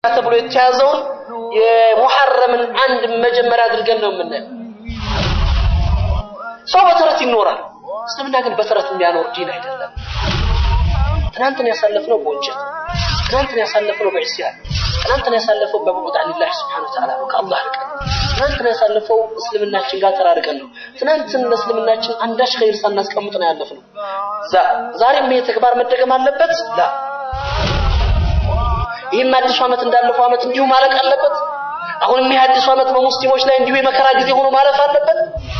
ተብሎ የተያዘውን የሙሐረምን አንድ መጀመሪያ አድርገን ነው የምናየው። ሰው በተረት ይኖራል። እስልምና ግን በተረት የሚያኖር ዲን አይደለም። ትናንትን ያሳለፍነው በወንጀል ትናንትን ያሳለፍነው በዕስያን ትናንትን ያሳለፈው በቡዕድ አኒላህ ስብሓነ ወተዓላ ነው፣ ከአላህ ርቀን። ትናንትን ያሳለፈው እስልምናችን ጋር ተራርቀን ነው። ትናንትን ለእስልምናችን አንዳች ኸይር ሳናስቀምጥ ነው ያለፍነው። ዛሬም ይሄ ተግባር መደገም አለበት ላ ይህም አዲሱ ዓመት እንዳለፈው ዓመት እንዲሁ ማለቅ አለበት። አሁንም ይህ አዲሱ ዓመት በሙስሊሞች ላይ እንዲሁ የመከራ ጊዜ ሆኖ ማለፍ አለበት።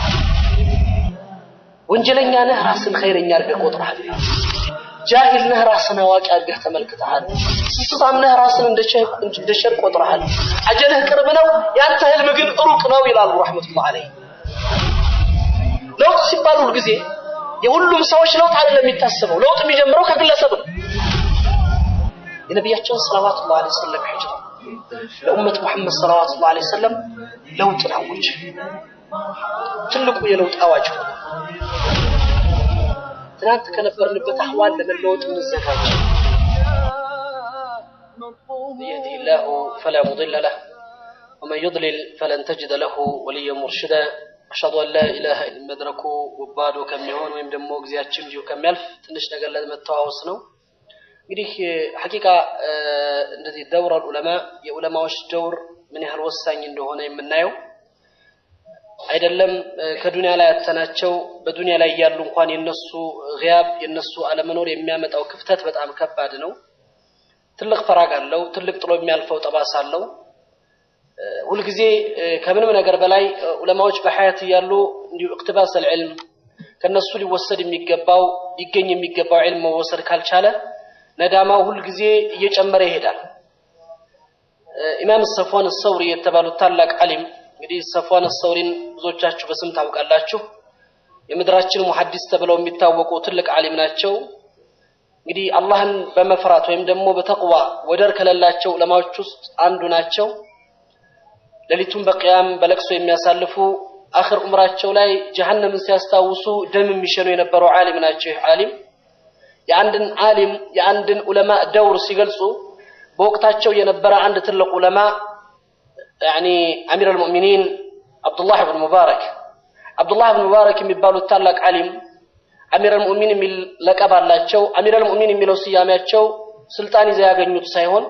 ወንጀለኛ ነህ፣ ራስን ኸይረኛ አድርገህ ቆጥረሃል። ጃሂል ነህ፣ ራስን አዋቂ አድርገህ ተመልክተሃል። ስስታም ነህ፣ ራስን እንደ ሸር ቆጥረሃል። አጀልህ ቅርብ ነው፣ ያንተ ህልም ግን ሩቅ ነው ይላሉ ረሕመቱላህ ዐለይህ። ለውጥ ሲባል ሁልጊዜ የሁሉም ሰዎች ለውጥ አይደለም የሚታሰበው። ለውጥ የሚጀምረው ከግለሰብ ነው። የነቢያችን ሰለዋቱላህ ዐለይሂ ወሰለም ሂጅራ ለኡመት ሙሐመድ ሰለዋቱላህ ዐለይሂ ወሰለም ለውጥን አወጀ። ትልቁ የለውጥ አዋጅ ሆነ። ትናንት ከነበርንበት አህዋል ለመለወጥ እንዘጋጅ። يهده الله فلا مضل له ومن يضلل فلن تجد له وليا مرشدا أشهد أن لا إله إلا መድረኩ ወባዶ ከሚሆን ወይም ደግሞ ጊዜያችን እንዲሁ ከሚያልፍ ትንሽ ነገር ለመተዋወስ ነው። እንግዲህ ሐቂቃ እንደዚህ ደውር ዑለማ የዑለማዎች ደውር ምን ያህል ወሳኝ እንደሆነ የምናየው አይደለም ከዱንያ ላይ ያተናቸው በዱንያ ላይ ያሉ እንኳን የነሱ ግያብ የነሱ አለመኖር የሚያመጣው ክፍተት በጣም ከባድ ነው። ትልቅ ፈራግ አለው። ትልቅ ጥሎ የሚያልፈው ጠባሳ አለው። ሁልጊዜ ከምንም ነገር በላይ ዑለማዎች በሐያት እያሉ እንዲሁ እቅትባስ አልዕልም ከነሱ ሊወሰድ የሚገባው ሊገኝ የሚገባው ዕልም መወሰድ ካልቻለ ነዳማው ሁልጊዜ እየጨመረ ይሄዳል። ኢማም ሰፍዋን ሰውሪ የተባሉት ታላቅ ዓሊም እንግዲህ ሰፍዋን ሰውሪን ብዙዎቻችሁ በስም ታውቃላችሁ። የምድራችን ሙሐዲስ ተብለው የሚታወቁ ትልቅ ዓሊም ናቸው። እንግዲህ አላህን በመፍራት ወይም ደግሞ በተቅዋ ወደር ከሌላቸው ዑለማዎች ውስጥ አንዱ ናቸው። ሌሊቱን በቅያም በለቅሶ የሚያሳልፉ አኽር ዑምራቸው ላይ ጀሀነምን ሲያስታውሱ ደም የሚሸኑ የነበረው ዓሊም ናቸው። ይህ ዓሊም የአንድን ዓሊም የአንድን ዑለማ ደውር ሲገልጹ በወቅታቸው የነበረ አንድ ትልቅ ዑለማ ያኒ አሚር አልሙእሚኒን አብዱላህ ብን ሙባረክ አብዱላህ ብን ሙባረክ የሚባሉት ታላቅ ዓሊም አሚር አልሙእሚን የሚል ለቀብ አላቸው። አሚር አልሙእሚን የሚለው ስያሜያቸው ስልጣን ይዘው ያገኙት ሳይሆን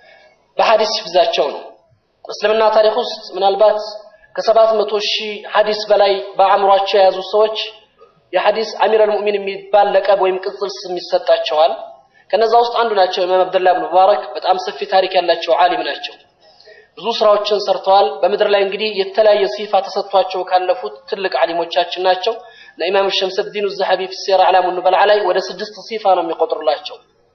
በሐዲስ ሂፍዛቸው ነው። እስልምና ታሪክ ውስጥ ምናልባት ከሰባት መቶ ሺህ ሐዲስ በላይ በአእምሯቸው የያዙ ሰዎች የሐዲስ አሚር አልሙእሚን የሚባል ለቀብ ወይም ቅጽል ስም ይሰጣቸዋል። ከነዛ ውስጥ አንዱ ናቸው ኢማም አብደላህ ብን ሙባረክ። በጣም ሰፊ ታሪክ ያላቸው ዓሊም ናቸው። ብዙ ስራዎችን ሰርተዋል። በምድር ላይ እንግዲህ የተለያየ ሲፋ ተሰጥቷቸው ካለፉት ትልቅ ዓሊሞቻችን ናቸው። ለኢማም ሸምሰዲን ዘሐቢ ፊ ሲራ አዕላሙ ኑበላ ላይ ወደ ስድስት ሲፋ ነው የሚቆጥሩላቸው።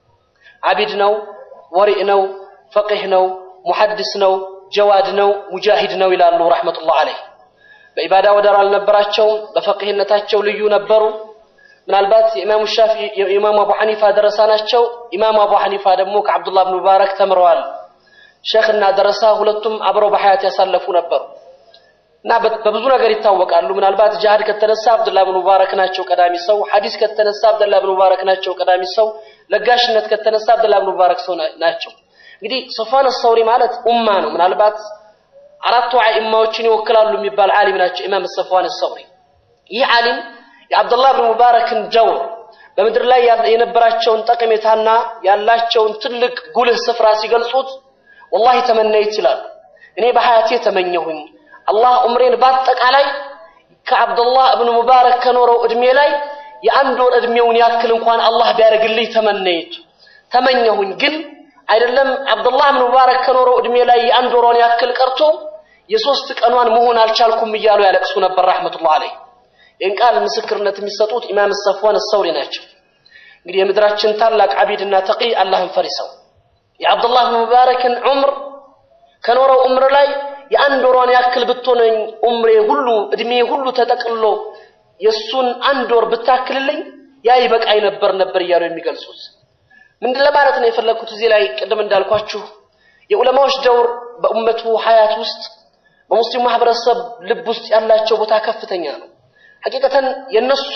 አቢድ ነው፣ ወሪእ ነው፣ ፈቂህ ነው፣ ሙሐድስ ነው፣ ጀዋድ ነው፣ ሙጃሂድ ነው ይላሉ ረሕመቱላህ አለይህ። በኢባዳ ወደር አልነበራቸውም። በፈቂህነታቸው ልዩ ነበሩ። ምናልባት የኢማሙ ሻፊ የኢማሙ አቡ ሐኒፋ ደረሳ ናቸው። ኢማሙ አቡ ሐኒፋ ደግሞ ከአብዱላህ ብን ሙባረክ ተምረዋል። ሼክ እና ደረሳ ሁለቱም አብረው በሐያት ያሳለፉ ነበሩ እና በብዙ ነገር ይታወቃሉ። ምናልባት ጅሃድ ከተነሳ አብዱላህ ብን ሙባረክ ናቸው ቀዳሚ ሰው። ሐዲስ ከተነሳ አብዱላህ ብን ሙባረክ ናቸው ቀዳሚ ሰው። ለጋሽነት ከተነሳ አብዱላህ ብን ሙባረክ ሰው ናቸው። እንግዲህ ሶፋን ሰውሪ ማለት ኡማ ነው። ምናልባት አራቱ አኢማዎችን ይወክላሉ የሚባል ዓሊም ናቸው ኢማም ሰፍዋን ሰውሪ። ይህ ዓሊም የአብዱላህ ብን ሙባረክን ደውር በምድር ላይ የነበራቸውን ጠቀሜታና ያላቸውን ትልቅ ጉልህ ስፍራ ሲገልጹት ወላሂ ተመነይት ይላሉ። እኔ በሐያቴ ተመኘሁኝ አላህ ዑምሬን በአጠቃላይ ከአብዱላህ እብን ሙባረክ ከኖረው ዕድሜ ላይ የአንድ ወር ዕድሜውን ያክል እንኳን አላህ ቢያደርግልኝ ተመነይቱ ተመኘሁኝ። ግን አይደለም አብዱላህ እብን ሙባረክ ከኖረው ዕድሜ ላይ የአንድ ወሯን ያክል ቀርቶ የሶስት ቀኗን መሆን አልቻልኩም እያሉ ያለቅሱ ነበር ረሕመቱላህ አለይህ። ይህን ቃል ምስክርነት የሚሰጡት ኢማም ሰፍዋን ሰውሪ ናቸው። እንግዲህ የምድራችን ታላቅ አቢድና ተቂ አላህን ፈሪሰው የአብዱላህ ብን ሙባረክን ዑምር ከኖረው ዑምር ላይ የአንድ ወሯን ያክል ብትሆነኝ ዑምሬ ሁሉ እድሜ ሁሉ ተጠቅልሎ የእሱን አንድ ወር ብታክልልኝ ያ ይበቃኝ ነበር ነበር እያሉ የሚገልጹት ምንድን ለማለት ነው የፈለግኩት እዚህ ላይ ቅድም እንዳልኳችሁ የዑለማዎች ደውር በኡመቱ ሀያት ውስጥ በሙስሊም ማህበረሰብ ልብ ውስጥ ያላቸው ቦታ ከፍተኛ ነው። ሐቂቀተን የነሱ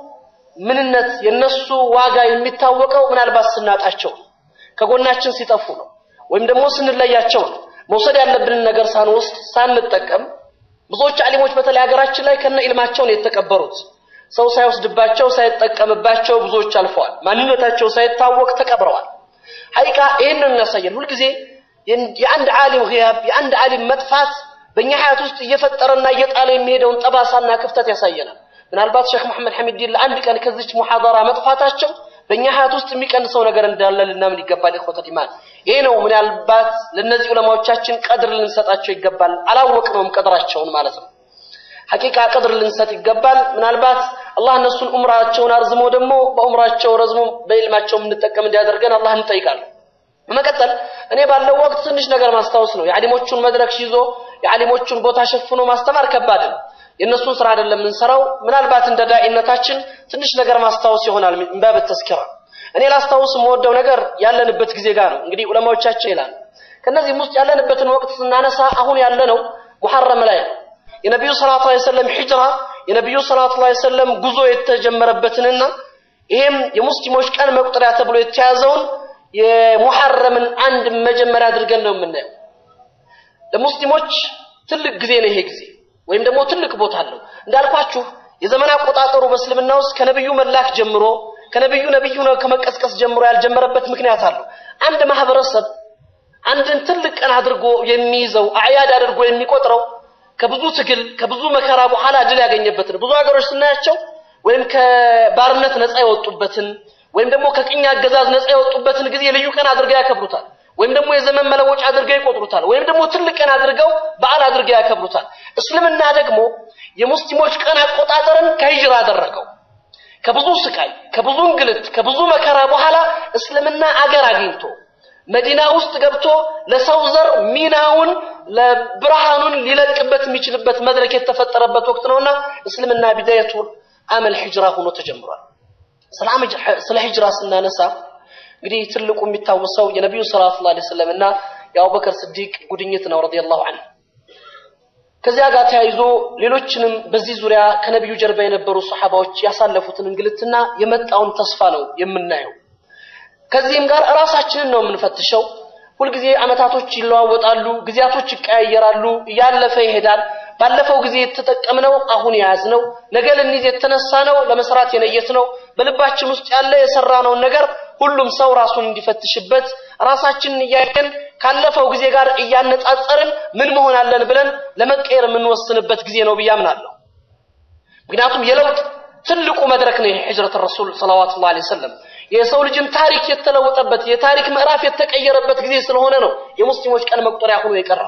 ምንነት የነሱ ዋጋ የሚታወቀው ምናልባት ስናጣቸው ከጎናችን ሲጠፉ ነው። ወይም ደግሞ ስንለያቸው ነው። መውሰድ ያለብንን ነገር ሳንወስድ ሳንጠቀም ብዙዎች አሊሞች በተለይ ሀገራችን ላይ ከነ ኢልማቸው ነው የተቀበሩት። ሰው ሳይወስድባቸው ሳይጠቀምባቸው ብዙዎች አልፈዋል። ማንነታቸው ሳይታወቅ ተቀብረዋል። ሐቂቃ ይህንን እናሳያል። ሁልጊዜ የአንድ ዓሊም ግያብ የአንድ ዓሊም መጥፋት በእኛ ሀያት ውስጥ እየፈጠረና እየጣለ የሚሄደውን ጠባሳና ክፍተት ያሳየናል። ምናልባት ሼክ መሐመድ ሐሚድዲን ለአንድ ቀን ከዚች ሙሐደራ መጥፋታቸው በእኛ ሀያት ውስጥ የሚቀንሰው ነገር እንዳለ ልናምን ይገባል። ኢኽወተል ኢማን ይሄ ነው። ምናልባት ለእነዚህ ዑለማዎቻችን ቀድር ልንሰጣቸው ይገባል። አላወቅነውም ቀድራቸውን ማለት ነው። ሐቂቃ ቀድር ልንሰጥ ይገባል። ምናልባት አላህ እነሱን ዑምራቸውን አርዝሞ ደግሞ በዑምራቸው ረዝሞ በኢልማቸው የምንጠቀም እንዲያደርገን አላህ እንጠይቃለን። በመቀጠል እኔ ባለው ወቅት ትንሽ ነገር ማስታወስ ነው። የዓሊሞቹን መድረክ ይዞ የዓሊሞቹን ቦታ ሸፍኖ ማስተማር ከባድ ነው። የእነሱን ስራ አይደለም የምንሰራው። ምናልባት እንደ ዳኢነታችን ትንሽ ነገር ማስታወስ ይሆናል እንባብ ተስኪራ። እኔ ላስታውስ የምወደው ነገር ያለንበት ጊዜ ጋር ነው። እንግዲህ ዑለማዎቻችን ይላሉ። ከነዚህም ውስጥ ያለንበትን ወቅት ስናነሳ አሁን ያለነው ሙሐረም ላይ ነው። የነቢዩ ሰለላሁ ዐለይሂ ወሰለም ሂጅራ የነቢዩ ሰለላሁ ዐለይሂ ወሰለም ጉዞ የተጀመረበትንና ይሄም የሙስሊሞች ቀን መቁጠሪያ ተብሎ የተያዘውን የሙሐረምን አንድ መጀመሪያ አድርገን ነው የምናየው። ለሙስሊሞች ትልቅ ጊዜ ነው ይሄ ጊዜ ወይም ደግሞ ትልቅ ቦታ አለው። እንዳልኳችሁ የዘመን አቆጣጠሩ በእስልምና ውስጥ ከነብዩ መላክ ጀምሮ ከነብዩ ነብዩ ነው ከመቀስቀስ ጀምሮ ያልጀመረበት ምክንያት አለው። አንድ ማህበረሰብ አንድን ትልቅ ቀን አድርጎ የሚይዘው አዕያድ አድርጎ የሚቆጥረው ከብዙ ትግል ከብዙ መከራ በኋላ ድል ያገኘበትን ብዙ ሀገሮች ስናያቸው ወይም ከባርነት ነፃ የወጡበትን ወይም ደግሞ ከቅኝ አገዛዝ ነፃ የወጡበትን ጊዜ ልዩ ቀን አድርገው ያከብሩታል። ወይም ደግሞ የዘመን መለወጫ አድርገው ይቆጥሩታል። ወይም ደግሞ ትልቅ ቀን አድርገው በዓል አድርገው ያከብሩታል። እስልምና ደግሞ የሙስሊሞች ቀን አቆጣጠርን ከሂጅራ አደረገው። ከብዙ ስቃይ፣ ከብዙ እንግልት፣ ከብዙ መከራ በኋላ እስልምና አገር አግኝቶ መዲና ውስጥ ገብቶ ለሰው ዘር ሚናውን ለብርሃኑን ሊለቅበት የሚችልበት መድረክ የተፈጠረበት ወቅት ነውና እስልምና ቢዳየቱ አመል ሂጅራ ሆኖ ተጀምሯል። ስለ ሂጅራ ስናነሳ እንግዲህ ትልቁ የሚታወሰው የነቢዩ ሰለላሁ ዐለይሂ ወሰለም እና የአቡበከር ስዲቅ ጉድኝት ነው ረዲየላሁ ዐንሁ። ከዚያ ጋር ተያይዞ ሌሎችንም በዚህ ዙሪያ ከነቢዩ ጀርባ የነበሩ ሰሓባዎች ያሳለፉትን እንግልትና የመጣውን ተስፋ ነው የምናየው። ከዚህም ጋር ራሳችንን ነው የምንፈትሸው። ሁልጊዜ አመታቶች ይለዋወጣሉ፣ ጊዜያቶች ይቀያየራሉ፣ እያለፈ ይሄዳል። ባለፈው ጊዜ የተጠቀምነው አሁን የያዝነው ነገ ልንይዝ የተነሳ ነው ለመስራት የነየት ነው በልባችን ውስጥ ያለ የሰራነውን ነገር ሁሉም ሰው ራሱን እንዲፈትሽበት ራሳችንን እያየን ካለፈው ጊዜ ጋር እያነጻጸርን ምን መሆን አለን ብለን ለመቀየር የምንወስንበት ጊዜ ነው ብዬ አምናለሁ። ምክንያቱም የለውጥ ትልቁ መድረክ ነው የሂጅረት ረሱል ሰለዋቱላሂ ዐለይሂ ወሰለም የሰው ልጅን ታሪክ የተለወጠበት የታሪክ ምዕራፍ የተቀየረበት ጊዜ ስለሆነ ነው የሙስሊሞች ቀን መቁጠሪያ ሆኖ የቀረው።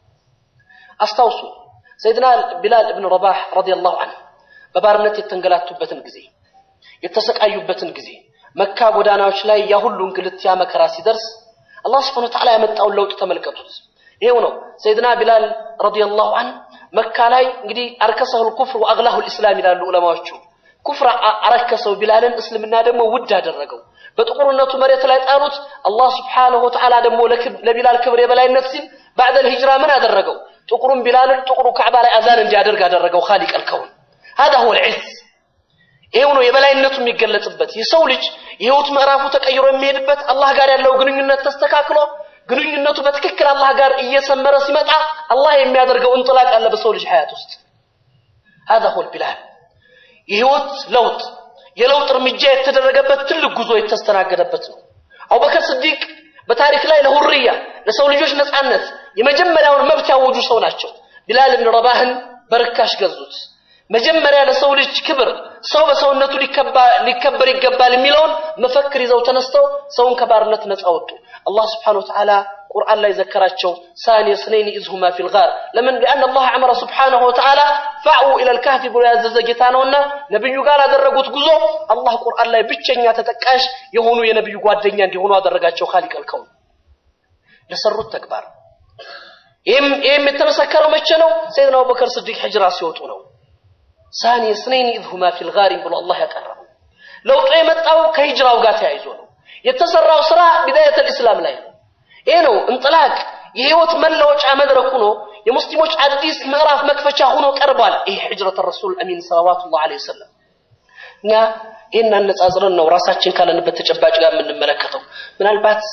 አስታውሱ ሰይድና ቢላል እብን ረባህ ረዲየላሁ ዐንሁ በባርነት የተንገላቱበትን ጊዜ የተሰቃዩበትን ጊዜ መካ ጎዳናዎች ላይ ያ ሁሉ እንግልት ያ መከራ ሲደርስ አላህ ስብሐነሁ ወተዓላ ያመጣውን ለውጥ ተመልከቱት። ይሄው ነው ሰይድና ቢላል ረዲየላሁ ዐንሁ መካ ላይ እንግዲህ አርከሰሁል ኩፍር ወአግላሁል ኢስላም ይላሉ ዑለማዎቹ። ኩፍር አረከሰው ቢላልን፣ እስልምና ደግሞ ውድ አደረገው። በጥቁርነቱ መሬት ላይ ጣሉት። አላህ ስብሐነሁ ወተዓላ ደግሞ ለቢላል ክብር የበላይነት ሲል ባዕደል ሂጅራ ምን አደረገው? ጥቁሩን ቢላልን ጥቁሩ ካዕባ ላይ አዛን እንዲያደርግ አደረገው። ኻሊቀል ከውን هذا هو العز ይሄው ነው የበላይነቱ የሚገለጽበት። የሰው ልጅ የህይወት ምዕራፉ ተቀይሮ የሚሄድበት አላህ ጋር ያለው ግንኙነት ተስተካክሎ ግንኙነቱ በትክክል አላህ ጋር እየሰመረ ሲመጣ አላህ የሚያደርገው እንጥላቅ አለ በሰው ልጅ ሀያት ውስጥ هذا هو البلاد የህይወት ለውጥ የለውጥ እርምጃ የተደረገበት ትልቅ ጉዞ የተስተናገደበት ነው። አቡበከር ስዲቅ በታሪክ ላይ ለሁርያ ለሰው ልጆች ነፃነት የመጀመሪያውን መብት ያወጁ ሰው ናቸው። ቢላል ብን ረባህን በርካሽ ገዙት። መጀመሪያ ለሰው ልጅ ክብር ሰው በሰውነቱ ሊከበር ይገባል የሚለውን መፈክር ይዘው ተነስተው ሰውን ከባርነት ነፃ ወጡ። አላህ ስብሓነሁ ወተዓላ ቁርአን ላይ ዘከራቸው ሳኒ ስነይን ኢዝሁማ ፊል ጋር ለምን ሊአን አላህ አመረ ስብሓነሁ ወተዓላ ፋዕው ኢለል ካህፊ ብሎ ያዘዘ ጌታ ነውና ነቢዩ ጋር ያደረጉት ጉዞ አላህ ቁርአን ላይ ብቸኛ ተጠቃሽ የሆኑ የነቢዩ ጓደኛ እንዲሆኑ አደረጋቸው። ኻሊቀል ከውን ለሰሩት ተግባር ይህም የተመሰከረው መቼ ነው? ሰይድና አቡበከር ስዲቅ ሂጅራ ሲወጡ ነው። ሳኒ ስነይን ኢዝሁማ ፊል ጋሪም ብሎ አላህ ያቀረበው ለውጡ የመጣው ከሂጅራው ጋር ተያይዞ ነው። የተሰራው ስራ ቢዳየተል ኢስላም ላይ ነው። ይሄ ነው እንጥላቅ የህይወት መለወጫ መድረክ ሆኖ የሙስሊሞች አዲስ ምዕራፍ መክፈቻ ሆኖ ቀርቧል። ይሄ ሂጅረት ረሱል አሚን ሰለዋቱላህ ዐለይሂ ወሰለም እኛ ይህን አነጻጽረን ነው ራሳችን ካለንበት ተጨባጭ ጋር የምንመለከተው። ምናልባት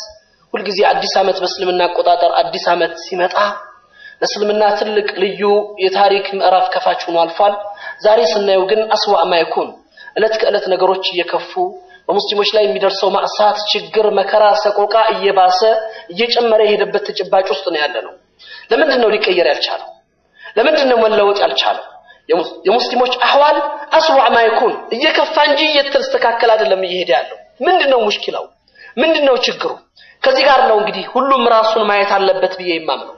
ሁልጊዜ አዲስ ዓመት በእስልምና አቆጣጠር አዲስ ዓመት ሲመጣ ለእስልምና ትልቅ ልዩ የታሪክ ምዕራፍ ከፋች ሆኖ አልፏል። ዛሬ ስናየው ግን አስዋዕ ማይኩን ዕለት ከዕለት ነገሮች እየከፉ በሙስሊሞች ላይ የሚደርሰው ማዕሳት፣ ችግር፣ መከራ፣ ሰቆቃ እየባሰ እየጨመረ የሄደበት ተጨባጭ ውስጥ ነው ያለ ነው። ለምንድን ነው ሊቀየር ያልቻለው? ለምንድን ነው መለወጥ ያልቻለው? የሙስሊሞች አህዋል አስዋዕ ማይኩን እየከፋ እንጂ እየተስተካከለ አይደለም እየሄደ ያለው። ምንድን ነው ሙሽኪላው? ምንድን ነው ችግሩ? ከዚህ ጋር ነው እንግዲህ ሁሉም ራሱን ማየት አለበት ብዬ የማምነው።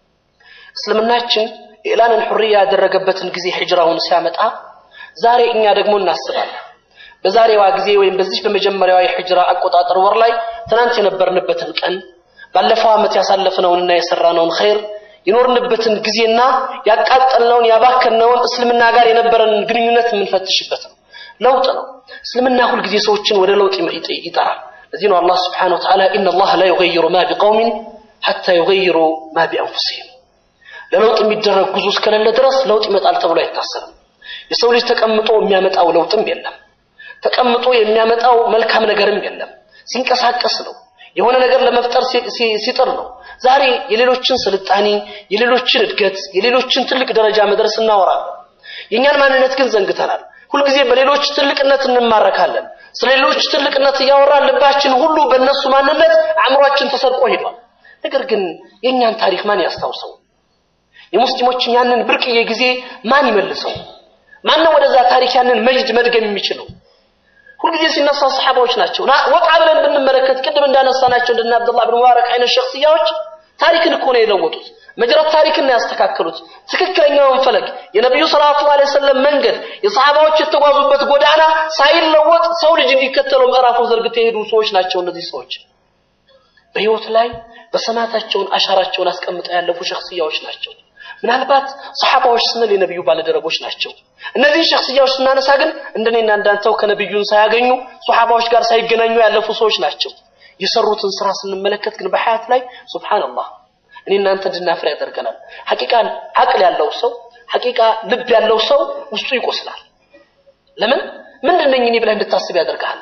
እስልምናችን ኢዕላንን ሑርያ ያደረገበትን ጊዜ ሂጅራውን ሲያመጣ ዛሬ እኛ ደግሞ እናስባለን። በዛሬዋ ጊዜ ወይም በዚህ በመጀመሪያዋ የሂጅራ አቆጣጠር ወር ላይ ትናንት የነበርንበትን ቀን ባለፈው ዓመት ያሳለፍነውንና የሰራነውን ኸይር የኖርንበትን ጊዜና ያቃጠልነውን ያባከነውን እስልምና ጋር የነበረንን ግንኙነት የምንፈትሽበት ነው። ለውጥ ነው። እስልምና ሁልጊዜ ሰዎችን ወደ ለውጥ ይጠራል። ለዚህ ነው አላህ ስብሓነሁ ወተዓላ ኢነ አላህ ላ ዩገይሩ ማ ቢቀውሚን ሐታ ዩገይሩ ማ ቢአንፉሲሂም ለለውጥ የሚደረግ ጉዞ እስከሌለ ድረስ ለውጥ ይመጣል ተብሎ አይታሰብም። የሰው ልጅ ተቀምጦ የሚያመጣው ለውጥም የለም። ተቀምጦ የሚያመጣው መልካም ነገርም የለም። ሲንቀሳቀስ ነው። የሆነ ነገር ለመፍጠር ሲጥር ነው። ዛሬ የሌሎችን ስልጣኔ፣ የሌሎችን እድገት፣ የሌሎችን ትልቅ ደረጃ መድረስ እናወራለን። የእኛን ማንነት ግን ዘንግተናል። ሁልጊዜ በሌሎች ትልቅነት እንማረካለን። ስለ ሌሎች ትልቅነት እያወራን ልባችን ሁሉ በእነሱ ማንነት አእምሯችን ተሰርቆ ሄዷል። ነገር ግን የእኛን ታሪክ ማን ያስታውሰው? የሙስሊሞችን ያንን ብርቅዬ ጊዜ ማን ይመልሰው? ማነው ወደዛ ታሪክ ያንን መጅድ መድገም የሚችለው? ሁልጊዜ ሲነሳ ሰሓባዎች ናቸው። ወጣ ብለን ብንመለከት ቅድም እንዳነሳናቸው እንደነ አብዱላህ ብን ሙባረክ አይነት ሸክስያዎች ታሪክን እኮ ነው የለወጡት። መጅረት ታሪክን ያስተካከሉት ትክክለኛውን ፈለግ የነቢዩ ሰለላሁ ዐለይሂ ወሰለም መንገድ የሰሓባዎች የተጓዙበት ጎዳና ሳይለወጥ ሰው ልጅ እንዲከተለው ምዕራፉን ዘርግተው የሄዱ ሰዎች ናቸው። እነዚህ ሰዎች በህይወት ላይ በሰማታቸውን አሻራቸውን አስቀምጠው ያለፉ ሸክስያዎች ናቸው። ምናልባት ሰሓባዎች ስንል የነቢዩ ባለደረቦች ናቸው። እነዚህን ሸክስያዎች ስናነሳ ግን እንደኔና እንዳንተው ከነቢዩን ሳያገኙ ሰሓባዎች ጋር ሳይገናኙ ያለፉ ሰዎች ናቸው። የሰሩትን ስራ ስንመለከት ግን በሐያት ላይ ሱብሃንአላህ እኔ እናንተ እንድናፍር ያደርገናል። ሐቂቃ አቅል ያለው ሰው ሐቂቃ ልብ ያለው ሰው ውስጡ ይቆስላል። ለምን ምንድን ነኝ እኔ ብለህ እንድታስብ ያደርግሃል።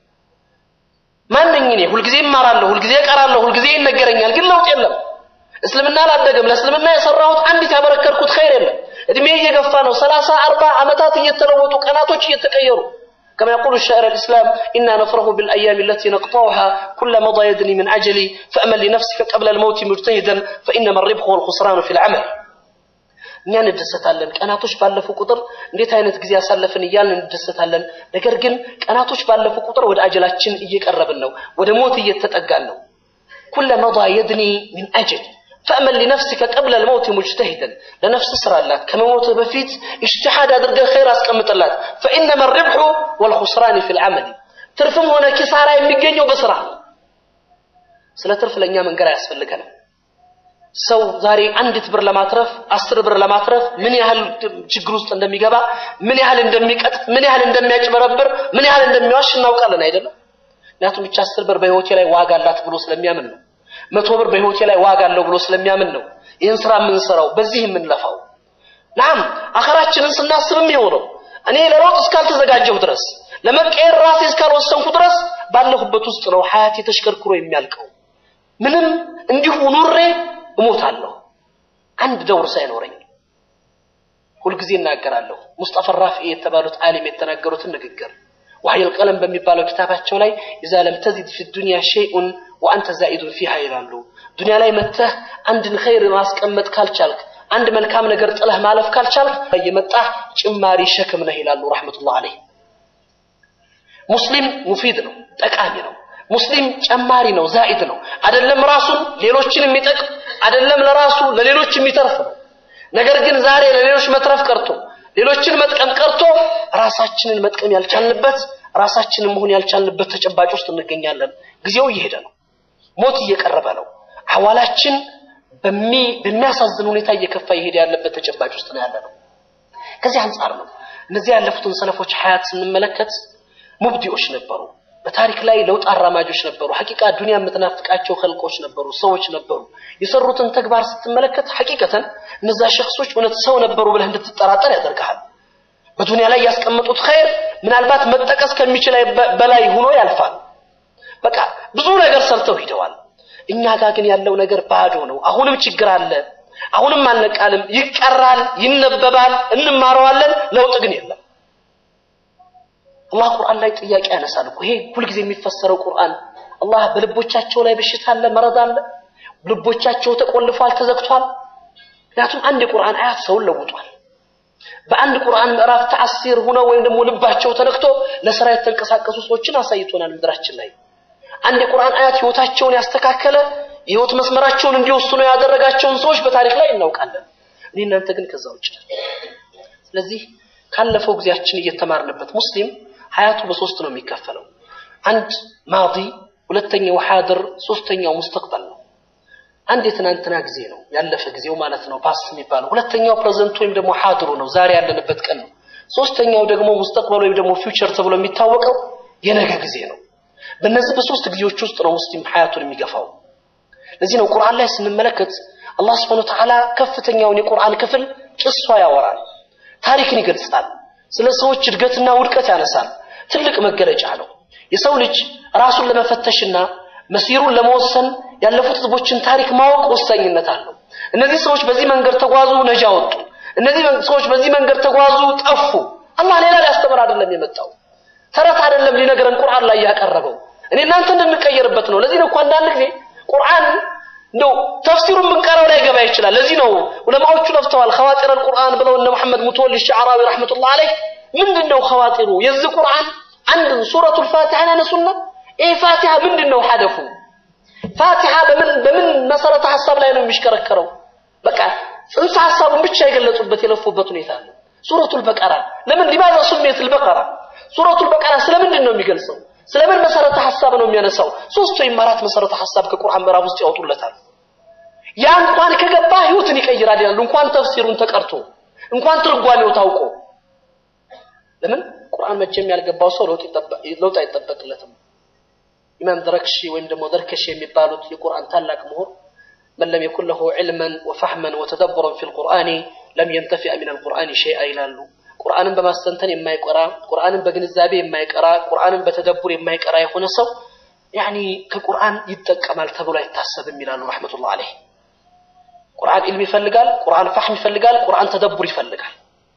ማን ነኝ እኔ? ሁልጊዜ እማራለሁ፣ ሁልጊዜ እቀራለሁ፣ ሁልጊዜ ይነገረኛል፣ ግን ለውጥ የለም። እስልምና አላደገም። ለእስልምና የሰራሁት አንዲት ያበረከርኩት ኸይር የለም። እድሜ እየገፋ ነው። ሰላሳ አርባ ዓመታት እየተለወጡ ቀናቶች እየተቀየሩ كما يقول الشاعر الإسلام إنا نفرح بالأيام التي نقطعها كل مضى يدني من أجلي فأمل لنفسك قبل الموت مجتهدا فإنما الربح والخسران في العمل እኛ እንደሰታለን። ቀናቶች ባለፉ ቁጥር እንዴት አይነት ጊዜ ያሳለፍን እያልን እንደሰታለን። ነገር ግን ቀናቶች ባለፉ ቁጥር ወደ አጀላችን እየቀረብን ነው፣ ወደ ሞት እየተጠጋን ነው። ኩለ መضى يدني من أجل فأمل لنفسك قبل الموت مجتهدا لنفس سرالات كما موت بفيت اجتهاد أدرق خير أسقمت الله فإنما الربح والخسران في العمل ترفم هنا كسارة يمجنوا بسرعة سلا ترف لأنيا من قرأ يسفل لكنا ሰው ዛሬ አንዲት ብር ለማትረፍ አስር ብር ለማትረፍ ምን ያህል ችግር ውስጥ እንደሚገባ ምን ያህል እንደሚቀጥ ምን ያህል እንደሚያጭበረብር ምን ያህል እንደሚዋሽ እናውቃለን አይደለም ምክንያቱም ብቻ አስር ብር በህይወቴ ላይ ዋጋ አላት ብሎ ስለሚያምን ነው መቶ ብር በህይወቴ ላይ ዋጋ አለው ብሎ ስለሚያምን ነው ይህን ስራ የምንሰራው በዚህ የምንለፋው ናም አኸራችንን ስናስብም ይኸው ነው እኔ ለለውጥ እስካልተዘጋጀሁ ድረስ ለመቀየር ራሴ እስካልወሰንኩ ድረስ ባለሁበት ውስጥ ነው ሀያቴ ተሽከርክሮ የሚያልቀው ምንም እንዲሁ ኑሬ እሞታለሁ አንድ ደውር ሳይኖረኝ ሁልጊዜ እናገራለሁ ሙስጠፋ ራፊ የተባሉት ዓሊም የተናገሩትን ንግግር وحي القلم በሚባለው ኪታባቸው ላይ إذا لم تزد في الدنيا شيء وأنت زائد فيها ይላሉ ዱንያ ላይ መተህ አንድን ኸይር ማስቀመጥ ካልቻልክ አንድ መልካም ነገር ጥለህ ማለፍ ካልቻልክ እየመጣህ ጭማሪ ሸክም ነህ ይላሉ ረሕመቱላህ አለይህ ሙስሊም ሙፊድ ነው ጠቃሚ ነው ሙስሊም ጨማሪ ነው ዛኢድ ነው አይደለም ራሱን ሌሎችን የሚጠቅም አይደለም ለራሱ ለሌሎች የሚተርፍ ነው ነገር ግን ዛሬ ለሌሎች መትረፍ ቀርቶ ሌሎችን መጥቀም ቀርቶ ራሳችንን መጥቀም ያልቻልንበት ራሳችንን መሆን ያልቻልንበት ተጨባጭ ውስጥ እንገኛለን ጊዜው እየሄደ ነው ሞት እየቀረበ ነው አዋላችን በሚያሳዝን ሁኔታ እየከፋ እየሄደ ያለበት ተጨባጭ ውስጥ ነው ያለ ነው ከዚህ አንጻር ነው እነዚህ ያለፉትን ሰለፎች ሀያት ስንመለከት ሙብዲዎች ነበሩ በታሪክ ላይ ለውጥ አራማጆች ነበሩ ሐቂቃ ዱንያ የምትናፍቃቸው ኸልቆች ነበሩ ሰዎች ነበሩ የሰሩትን ተግባር ስትመለከት ሐቂቀተን እነዛ ሸክሶች እውነት ሰው ነበሩ ብለህ እንድትጠራጠር ያደርግሃል በዱንያ ላይ ያስቀመጡት ኸይር ምናልባት መጠቀስ ከሚችል በላይ ሆኖ ያልፋል በቃ ብዙ ነገር ሰርተው ሂደዋል እኛ ጋር ግን ያለው ነገር ባዶ ነው። አሁንም ችግር አለ። አሁንም አልነቃልም። ይቀራል፣ ይነበባል፣ እንማረዋለን። ለውጥ ግን የለም። አላህ ቁርአን ላይ ጥያቄ ያነሳል እኮ ይሄ ሁልጊዜ የሚፈሰረው ቁርአን አላህ በልቦቻቸው ላይ በሽታ አለ፣ መረዝ አለ፣ ልቦቻቸው ተቆልፏል፣ ተዘግቷል። ምክንያቱም አንድ የቁርአን አያት ሰውን ለውጧል። በአንድ ቁርአን ምዕራፍ ተአሲር ሆነው ወይም ደግሞ ልባቸው ተነክቶ ለስራ የተንቀሳቀሱ ሰዎችን አሳይቶናል ምድራችን ላይ። አንድ የቁርአን አያት ህይወታቸውን ያስተካከለ የህይወት መስመራቸውን እንዲወስኑ ያደረጋቸውን ሰዎች በታሪክ ላይ እናውቃለን። እኔ እናንተ ግን ከዛ ውጭ ነን። ስለዚህ ካለፈው ጊዜያችን እየተማርንበት ሙስሊም ሀያቱ በሶስት ነው የሚከፈለው። አንድ ማዲ፣ ሁለተኛው ሐድር፣ ሶስተኛው ሙስተቅበል ነው። አንድ የትናንትና ጊዜ ነው ያለፈ ጊዜው ማለት ነው ፓስት የሚባለው። ሁለተኛው ፕሬዘንት ወይም ደግሞ ሐድሩ ነው ዛሬ ያለንበት ቀን ነው። ሶስተኛው ደግሞ ሙስተቅበል ወይም ደግሞ ፊውቸር ተብሎ የሚታወቀው የነገ ጊዜ ነው። በእነዚህ በሶስት ጊዜዎች ውስጥ ነው ሙስሊም ሐያቱን የሚገፋው። ለዚህ ነው ቁርአን ላይ ስንመለከት አላህ ስብሐነ ወተዓላ ከፍተኛውን የቁርአን ክፍል ጭሷ ያወራል፣ ታሪክን ይገልጻል፣ ስለ ሰዎች እድገትና ውድቀት ያነሳል። ትልቅ መገለጫ ነው። የሰው ልጅ ራሱን ለመፈተሽና መሲሩን ለመወሰን ያለፉት ህዝቦችን ታሪክ ማወቅ ወሳኝነት አለው። እነዚህ ሰዎች በዚህ መንገድ ተጓዙ፣ ነጃ ወጡ። እነዚህ ሰዎች በዚህ መንገድ ተጓዙ፣ ጠፉ። አላህ ሌላ ሊያስተምር አይደለም የመጣው ተረት አይደለም ሊነግረን ቁርአን ላይ ያቀረበው እኔ እናንተ እንድንቀየርበት ነው። ለዚህ ነው እኮ አንዳንድ ጊዜ ቁርአን እንደው ተፍሲሩን ብንቀራው ላይ ገባ ይችላል። ለዚህ ነው ዑለማዎቹ ለፍተዋል። ኸዋጢር አልቁርአን ብለው እነ መሐመድ ሙተወሊ ሸዕራዊ ረሕመቱላህ አለይህ ምንድን ነው ኸዋጢሩ? የዚህ ቁርአን አንድ ሱረቱል ፋቲሐን ያነሱና ይህ ፋቲሐ ምንድን ነው ሐደፉ? ፋቲሐ በምን በምን መሰረተ ሐሳብ ላይ ነው የሚሽከረከረው? በቃ ጽንሰ ሐሳቡን ብቻ የገለጹበት የለፉበት ሁኔታ አለ። ሱረቱል በቀራ ለምን ሊማዛ ሱሜቱል በቀራ ሱረቱል በቀራ ስለምንድን ነው የሚገልጸው? ስለምን መሰረተ ሐሳብ ነው የሚያነሳው? ሶስት ወይም አራት መሰረተ ሐሳብ ከቁርአን ምዕራፍ ውስጥ ያወጡለታል። ያ እንኳን ከገባ ህይወትን ይቀይራል ይላሉ። እንኳን ተፍሲሩን ተቀርቶ እንኳን ትርጓሜው ታውቆ ለምን ቁርአን መቼም ያልገባው ሰው ለውጥ ለውጥ አይጠበቅለትም። ኢማም ደረክሺ ወይም ደግሞ ደርከሺ የሚባሉት የቁርአን ታላቅ ምሁር መን ለም የኩን ለሁ ዒልመን ወፈህመን ወተደቡረን ፊል ቁርአኒ ለም የንተፊዐ ሚነል ቁርአኒ ሸይአ ይላሉ። ቁርአንን በማስተንተን የማይቀራ ቁርአንን በግንዛቤ የማይቀራ ቁርአንን በተደቡር የማይቀራ የሆነ ሰው ያኒ ከቁርአን ይጠቀማል ተብሎ አይታሰብም ይላሉ ረሕመቱላህ አለይህ። ቁርአን ኢልም ይፈልጋል፣ ቁርአን ፋህም ይፈልጋል፣ ቁርአን ተደቡር ይፈልጋል።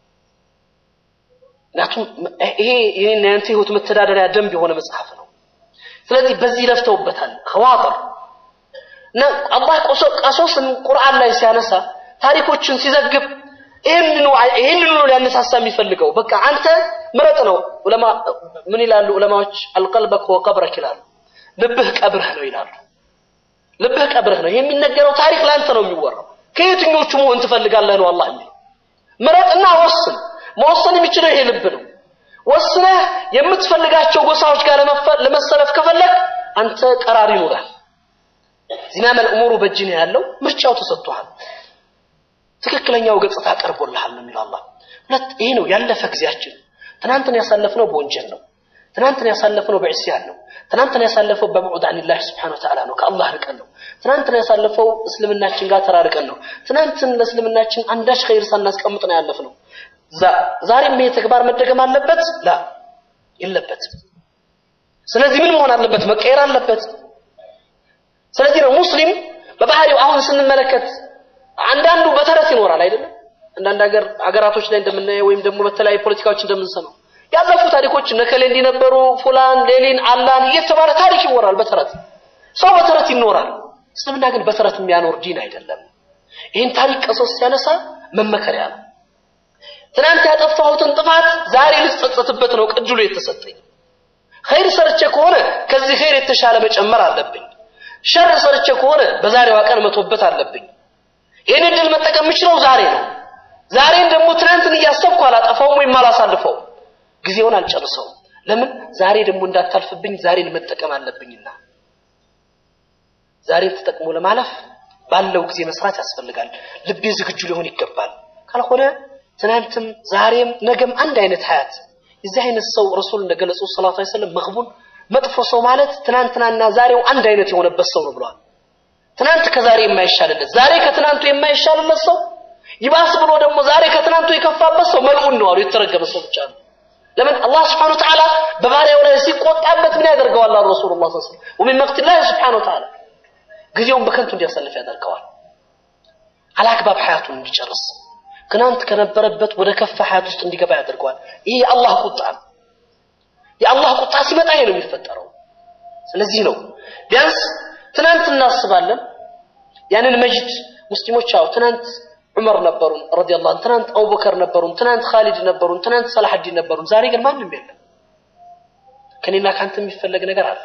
ምክንያቱም ይሄ የኔና ያንተ ህይወት መተዳደሪያ ደንብ የሆነ መጽሐፍ ነው። ስለዚህ በዚህ ለፍተውበታል። ኸዋጥር እና አላህ ቀሶስን ቁርአን ላይ ሲያነሳ ታሪኮችን ሲዘግብ ይህንኑ ይህንኑ ነው ሊያነሳሳ የሚፈልገው። በቃ አንተ ምረጥ ነው። ዑለማ ምን ይላሉ ዑለማዎች? አልቀልበክ ወቀብረክ ይላሉ። ልብህ ቀብርህ ነው ይላሉ። ልብህ ቀብርህ ነው። ይሄ የሚነገረው ታሪክ ለአንተ ነው የሚወራው። ከየትኞቹ መሆን ትፈልጋለህ ነው አላህ የሚለው። ምረጥና ወስን። መወሰን የሚችለው ይሄ ልብ ነው። ወስነህ የምትፈልጋቸው ጎሳዎች ጋር ለመሰለፍ ከፈለግ አንተ ቀራር ይኖራል። ዚማመል እሙሩ በእጅ ነው ያለው። ምርጫው ተሰጥቷል። ትክክለኛው ገጽታ ቀርቦልሃል ነው የሚለው አላህ። ሁለት ይሄ ነው ያለፈ ጊዜያችን። ትናንትን ያሳለፍነው በወንጀል ነው። ትናንትን ያሳለፍነው በዕስያን ነው። ትናንትን ያሳለፈው በብዑድ አኒላህ ስብሓነ ወተዓላ ነው። ከአላህ ርቀን ነው። ትናንትን ያሳለፈው እስልምናችን ጋር ተራርቀን ነው። ትናንትን ለእስልምናችን አንዳች ኸይር ሳናስቀምጥ ነው ያለፍነው። ዛሬም ይሄ ተግባር መደገም አለበት? ላ የለበትም። ስለዚህ ምን መሆን አለበት? መቀየር አለበት። ስለዚህ ነው ሙስሊም በባህሪው አሁን ስንመለከት አንዳንዱ በተረት ይኖራል አይደለም። አንዳንድ ሀገር ሀገራቶች ላይ እንደምናየው ወይም ደግሞ በተለያዩ ፖለቲካዎች እንደምንሰማው ያለፉ ታሪኮች ነከሌ እንዲነበሩ ፉላን ሌሊን አላን እየተባለ ታሪክ ይወራል። በተረት ሰው በተረት ይኖራል። እስልምና ግን በተረት የሚያኖር ዲን አይደለም። ይህን ታሪክ ቀሶስ ሲያነሳ መመከሪያ ነው። ትናንት ያጠፋሁትን ጥፋት ዛሬ ልጸጸትበት ነው ቅድሉ የተሰጠኝ። ኸይር ሰርቼ ከሆነ ከዚህ ኸይር የተሻለ መጨመር አለብኝ። ሸር ሰርቼ ከሆነ በዛሬዋ ቀን መቶበት አለብኝ። ይህን እድል መጠቀም የምችለው ዛሬ ነው። ዛሬን ደግሞ ትናንትን እያሰብኩ አላጠፋውም ወይም አላሳልፈውም። ጊዜውን አልጨርሰውም። ለምን ዛሬ ደግሞ እንዳታልፍብኝ ዛሬን መጠቀም አለብኝና ዛሬን ተጠቅሞ ለማለፍ ባለው ጊዜ መስራት ያስፈልጋል። ልቤ ዝግጁ ሊሆን ይገባል። ካልሆነ ትናንትም ዛሬም ነገም አንድ አይነት ሀያት የዚህ አይነት ሰው ረሱል እንደገለጹ ሰለላሁ ዐለይሂ ወሰለም መግቡን መጥፎ ሰው ማለት ትናንትናና ዛሬው አንድ አይነት የሆነበት ሰው ነው ብለዋል። ትናንት ከዛሬ የማይሻልለት ዛሬ ከትናንቱ የማይሻልለት ሰው ይባስ ብሎ ደግሞ ዛሬ ከትናንቱ የከፋበት ሰው መልዑን ነው አሉ። የተረገመ ሰው ብቻ ነው። ለምን አላህ ስብሐነሁ ወተዓላ በባሪያው ላይ ሲቆጣበት ምን ያደርገዋል? አሉ ረሱሉላህ ሰለላሁ ዐለይሂ ወሰለም ወሚን መቅቲላህ ስብሐነሁ ወተዓላ ጊዜውን በከንቱ እንዲያሳልፍ ያደርገዋል። አላግባብ ሀያቱን እንዲጨርስ ትናንት ከነበረበት ወደ ከፋ ሀያት ውስጥ እንዲገባ ያደርገዋል። ይህ የአላህ ቁጣ ነው። የአላህ ቁጣ ሲመጣ ይሄ ነው የሚፈጠረው። ስለዚህ ነው ቢያንስ ትናንት እናስባለን። ያንን መጅድ ሙስሊሞች አዎ ትናንት ዑመር ነበሩን ረዲየላሁ ዐንሁ፣ ትናንት አቡበከር ነበሩን፣ ትናንት ኻሊድ ነበሩን፣ ትናንት ሰላሐዲን ነበሩን። ዛሬ ግን ማንም የለም። ከኔና ካንተ የሚፈለግ ነገር አለ።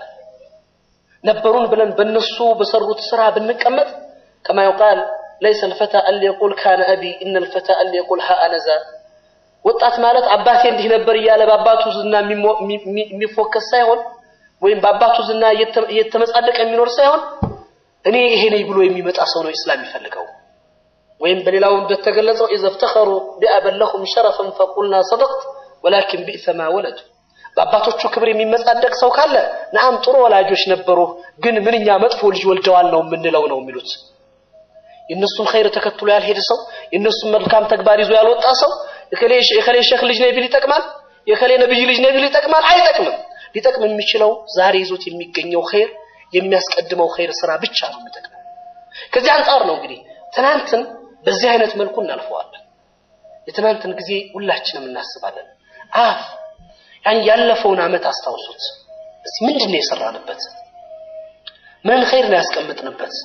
ነበሩን ብለን በነሱ በሰሩት ስራ ብንቀመጥ ከማ ይቃል ለይሰ ልፈታ አን ሊየቁል ካነ አቢ ኢነ ልፈታ አን ሊየቁል ሀ አነዛ ወጣት ማለት አባቴ እንዲህ ነበር እያለ በአባቱ ዝና የሚፎከስ ሳይሆን ወይም በአባቱ ዝና እየተመጻደቀ የሚኖር ሳይሆን እኔ ይሄ ነኝ ብሎ የሚመጣ ሰው ነው ኢስላም የሚፈልገው። ወይም በሌላው እንደተገለጸው ኢዘ ፍተኸሩ ቢአበን ለሁም ሸረፈን ፈቁልና ሰደቅት ወላኪን ቢእሰ ማ ወለዱ በአባቶቹ ክብር የሚመጻደቅ ሰው ካለ ነአም ጥሩ ወላጆች ነበሩ፣ ግን ምንኛ መጥፎ ልጅ ወልደዋል ነው የምንለው ነው የሚሉት። የእነሱን ኸይር ተከትሎ ያልሄደ ሰው የእነሱን መልካም ተግባር ይዞ ያልወጣ ሰው የከሌ ሼክ ልጅ ነኝ ቢል ይጠቅማል፣ የከሌ ነብይ ልጅ ነኝ ቢል ይጠቅማል? አይጠቅምም። ሊጠቅም የሚችለው ዛሬ ይዞት የሚገኘው ኸይር የሚያስቀድመው ኸይር ስራ ብቻ ነው የሚጠቅመው። ከዚህ አንጻር ነው እንግዲህ ትናንትን በዚህ አይነት መልኩ እናልፈዋለን። የትናንትን ጊዜ ሁላችንም እናስባለን። አፍ ያን ያለፈውን ዓመት አስታውሱት። እስቲ ምንድን ነው የሰራንበት? ምንን ኸይር ነው ያስቀምጥንበት?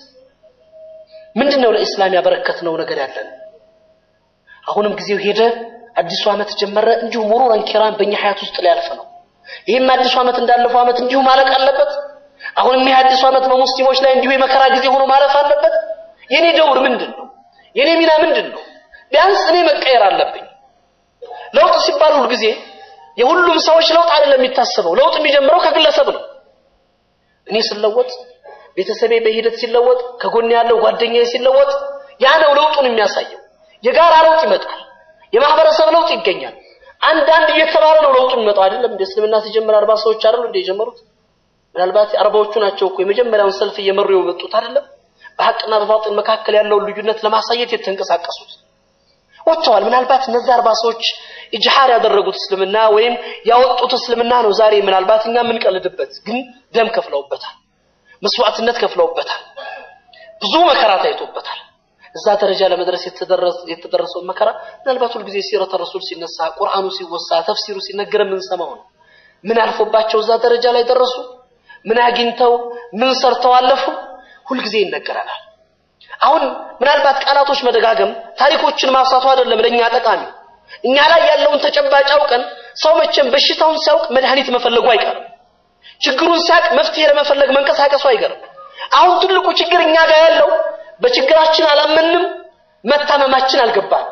ምንድን ነው ለኢስላም ያበረከትነው ነገር ያለን? አሁንም ጊዜው ሄደ፣ አዲሱ ዓመት ጀመረ። እንዲሁ ሙሩረን ኪራም በእኛ ሀያት ውስጥ ሊያልፍ ነው። ይህም አዲሱ ዓመት እንዳለፈው ዓመት እንዲሁ ማለቅ አለበት። አሁንም ይህ አዲሱ ዓመት በሙስሊሞች ላይ እንዲሁ የመከራ ጊዜ ሆኖ ማለፍ አለበት። የኔ ደውር ምንድን ነው? የኔ ሚና ምንድን ነው? ቢያንስ እኔ መቀየር አለብኝ። ለውጥ ሲባል ሁል ጊዜ የሁሉም ሰዎች ለውጥ አይደለም የሚታሰበው። ለውጥ የሚጀምረው ከግለሰብ ነው። እኔ ስለወጥ፣ ቤተሰቤ በሂደት ሲለወጥ፣ ከጎን ያለው ጓደኛዬ ሲለወጥ፣ ያ ነው ለውጡን የሚያሳየው። የጋራ ለውጥ ይመጣል። የማህበረሰብ ለውጥ ይገኛል። አንዳንድ እየተባለ ነው ለውጡ የሚመጣው አይደለም። እንደ እስልምና ሲጀምር አርባ ሰዎች አይደሉ እንደ የጀመሩት? ምናልባት አርባዎቹ ናቸው እኮ የመጀመሪያውን ሰልፍ እየመሩ የመጡት አይደለም። በሐቅና በባጢል መካከል ያለውን ልዩነት ለማሳየት የተንቀሳቀሱት ወጥተዋል። ምናልባት እነዚህ አርባ ሰዎች ኢጅሃር ያደረጉት እስልምና ወይም ያወጡት እስልምና ነው ዛሬ ምናልባት እኛ የምንቀልድበት፣ ግን ደም ከፍለውበታል፣ መስዋዕትነት ከፍለውበታል፣ ብዙ መከራ ታይቶበታል። እዛ ደረጃ ለመድረስ የተደረሰውን መከራ ምናልባት ሁልጊዜ ሲረተ ረሱል ሲነሳ፣ ቁርአኑ ሲወሳ፣ ተፍሲሩ ሲነገር የምንሰማው ነው። ምን አልፎባቸው እዛ ደረጃ ላይ ደረሱ? ምን አግኝተው ምን ሰርተው አለፉ? ሁልጊዜ ይነገረናል። አሁን ምናልባት ቃላቶች መደጋገም ታሪኮችን ማብሳቱ አይደለም ለእኛ ጠቃሚ። እኛ ላይ ያለውን ተጨባጭ አውቀን ሰው መቼም በሽታውን ሲያውቅ መድኃኒት መፈለጉ አይቀርም። ችግሩን ሲያውቅ መፍትሄ ለመፈለግ መንቀሳቀሱ አይቀርም። አሁን ትልቁ ችግር እኛ ጋር ያለው በችግራችን አላመንም፣ መታመማችን አልገባንም።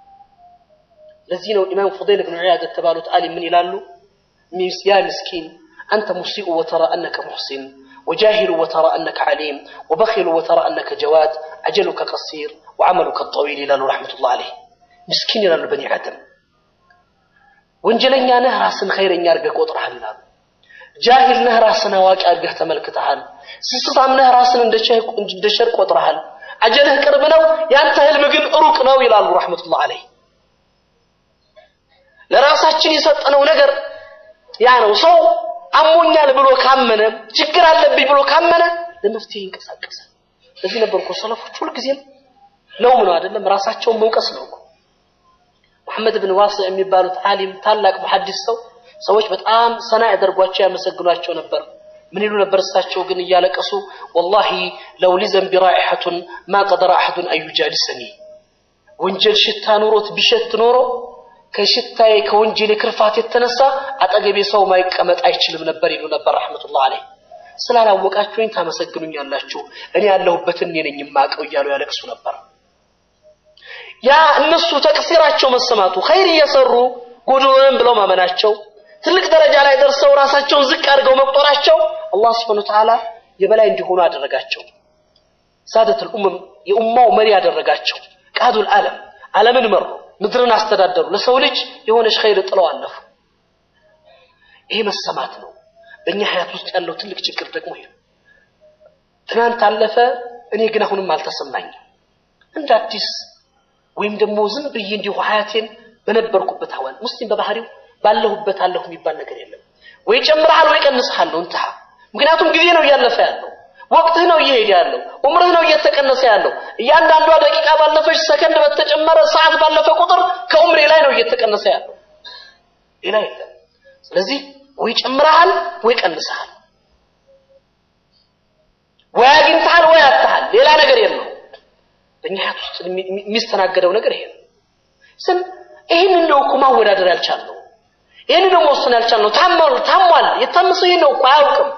ለዚህ ነው ኢማም ፉደይል ብን ዒያድ የተባሉት አሊም ምን ይላሉ? ያ ምስኪን አንተ ሙሲኡ ወተራ አነከ ሙሕሲን وجاهل وترى أنك عليم وبخل وترى أنك جواد أجلك قصير وعملك الطويل إلى رحمة الله عليه مسكين إلى بني آدم ወንጀለኛ ነህ ራስን ኸይረኛ አድርገህ ቆጥረሃል ይላሉ። ጃሂል ነህ ራስን አዋቂ አድርገህ ተመልክተሃል። ስስታም ነህ ራስን እንደ ሸር ቆጥረሃል። አጀልህ ቅርብ ነው፣ ያንተ ህልም ግን ሩቅ ነው ይላሉ ረሕመቱላህ አለይህ። ለራሳችን የሰጠነው ነገር ያ ነው። ሰው አሞኛል ብሎ ካመነ ችግር አለብኝ ብሎ ካመነ ለመፍትሄ ይንቀሳቀሳል። ለዚህ ነበር እኮ ሰለፎች ሁልጊዜም ለውም ነው አይደለም ራሳቸውን መውቀስ ነው እኮ። መሐመድ ብን ዋሲዕ የሚባሉት ዓሊም ታላቅ ሙሐዲስ ሰው ሰዎች በጣም ሰና ያደርጓቸው ያመሰግኗቸው ነበር። ምን ይሉ ነበር? እሳቸው ግን እያለቀሱ ወላሂ ለው ሊዘንቢ ራኢሐቱን ማ ቀደረ አሐዱን አዩጃሊሰኒ ወንጀል ሽታ ኑሮት ቢሸት ኖሮ ከሽታዬ ከወንጀል ክርፋት የተነሳ አጠገቤ ሰው ማይቀመጥ አይችልም ነበር ይሉ ነበር ረሕመቱላህ አለይህ። ስላላወቃችሁኝ ታመሰግኑኛላችሁ፣ እኔ ያለሁበትን እኔ ነኝ የማውቀው እያሉ ያለቅሱ ነበር። ያ እነሱ ተቅሲራቸው መሰማቱ ኸይር እየሰሩ ጎዶሎንም ብለው ማመናቸው ትልቅ ደረጃ ላይ ደርሰው ራሳቸውን ዝቅ አድርገው መቁጠራቸው አላህ ስብሐነ ወተዓላ የበላይ እንዲሆኑ አደረጋቸው። ሳደቱል ኡመም የኡማው መሪ ያደረጋቸው ቃዱል ዓለም ዓለምን መሩ፣ ምድርን አስተዳደሩ። ለሰው ልጅ የሆነች ኸይር ጥለው አለፉ። ይሄ መሰማት ነው። በእኛ ሀያት ውስጥ ያለው ትልቅ ችግር ደግሞ ይሄ ትናንት አለፈ፣ እኔ ግን አሁንም አልተሰማኝም እንደ አዲስ ወይም ደግሞ ዝም ብዬ እንዲሁ ሀያቴን በነበርኩበት ሀዋን ሙስሊም በባህሪው ባለሁበት አለሁ የሚባል ነገር የለም። ወይ ጨምረሃል ወይ ቀንሰሃል ነው እንትሃ። ምክንያቱም ጊዜ ነው እያለፈ ያለው። ወቅትህ ነው እየሄደ ያለው። ዑምርህ ነው እየተቀነሰ ያለው። እያንዳንዷ ደቂቃ ባለፈች፣ ሰከንድ በተጨመረ ሰዓት ባለፈ ቁጥር ከዑምሬ ላይ ነው እየተቀነሰ ያለው። ሌላ የለም። ስለዚህ ወይ ጨምረሃል ወይ ቀንሰሃል፣ ወይ አግኝተሃል ወይ አጥተሃል። ሌላ ነገር የለው። በእኛ ሀያት ውስጥ የሚስተናገደው ነገር ይሄ ነው። ስም ይህን እንደው እኮ ማወዳደር ያልቻልነው ይህን ደግሞ መወሰን ያልቻልነው ታሟል ታሟል የታመሰው ይሄን ነው እኮ አያውቅም።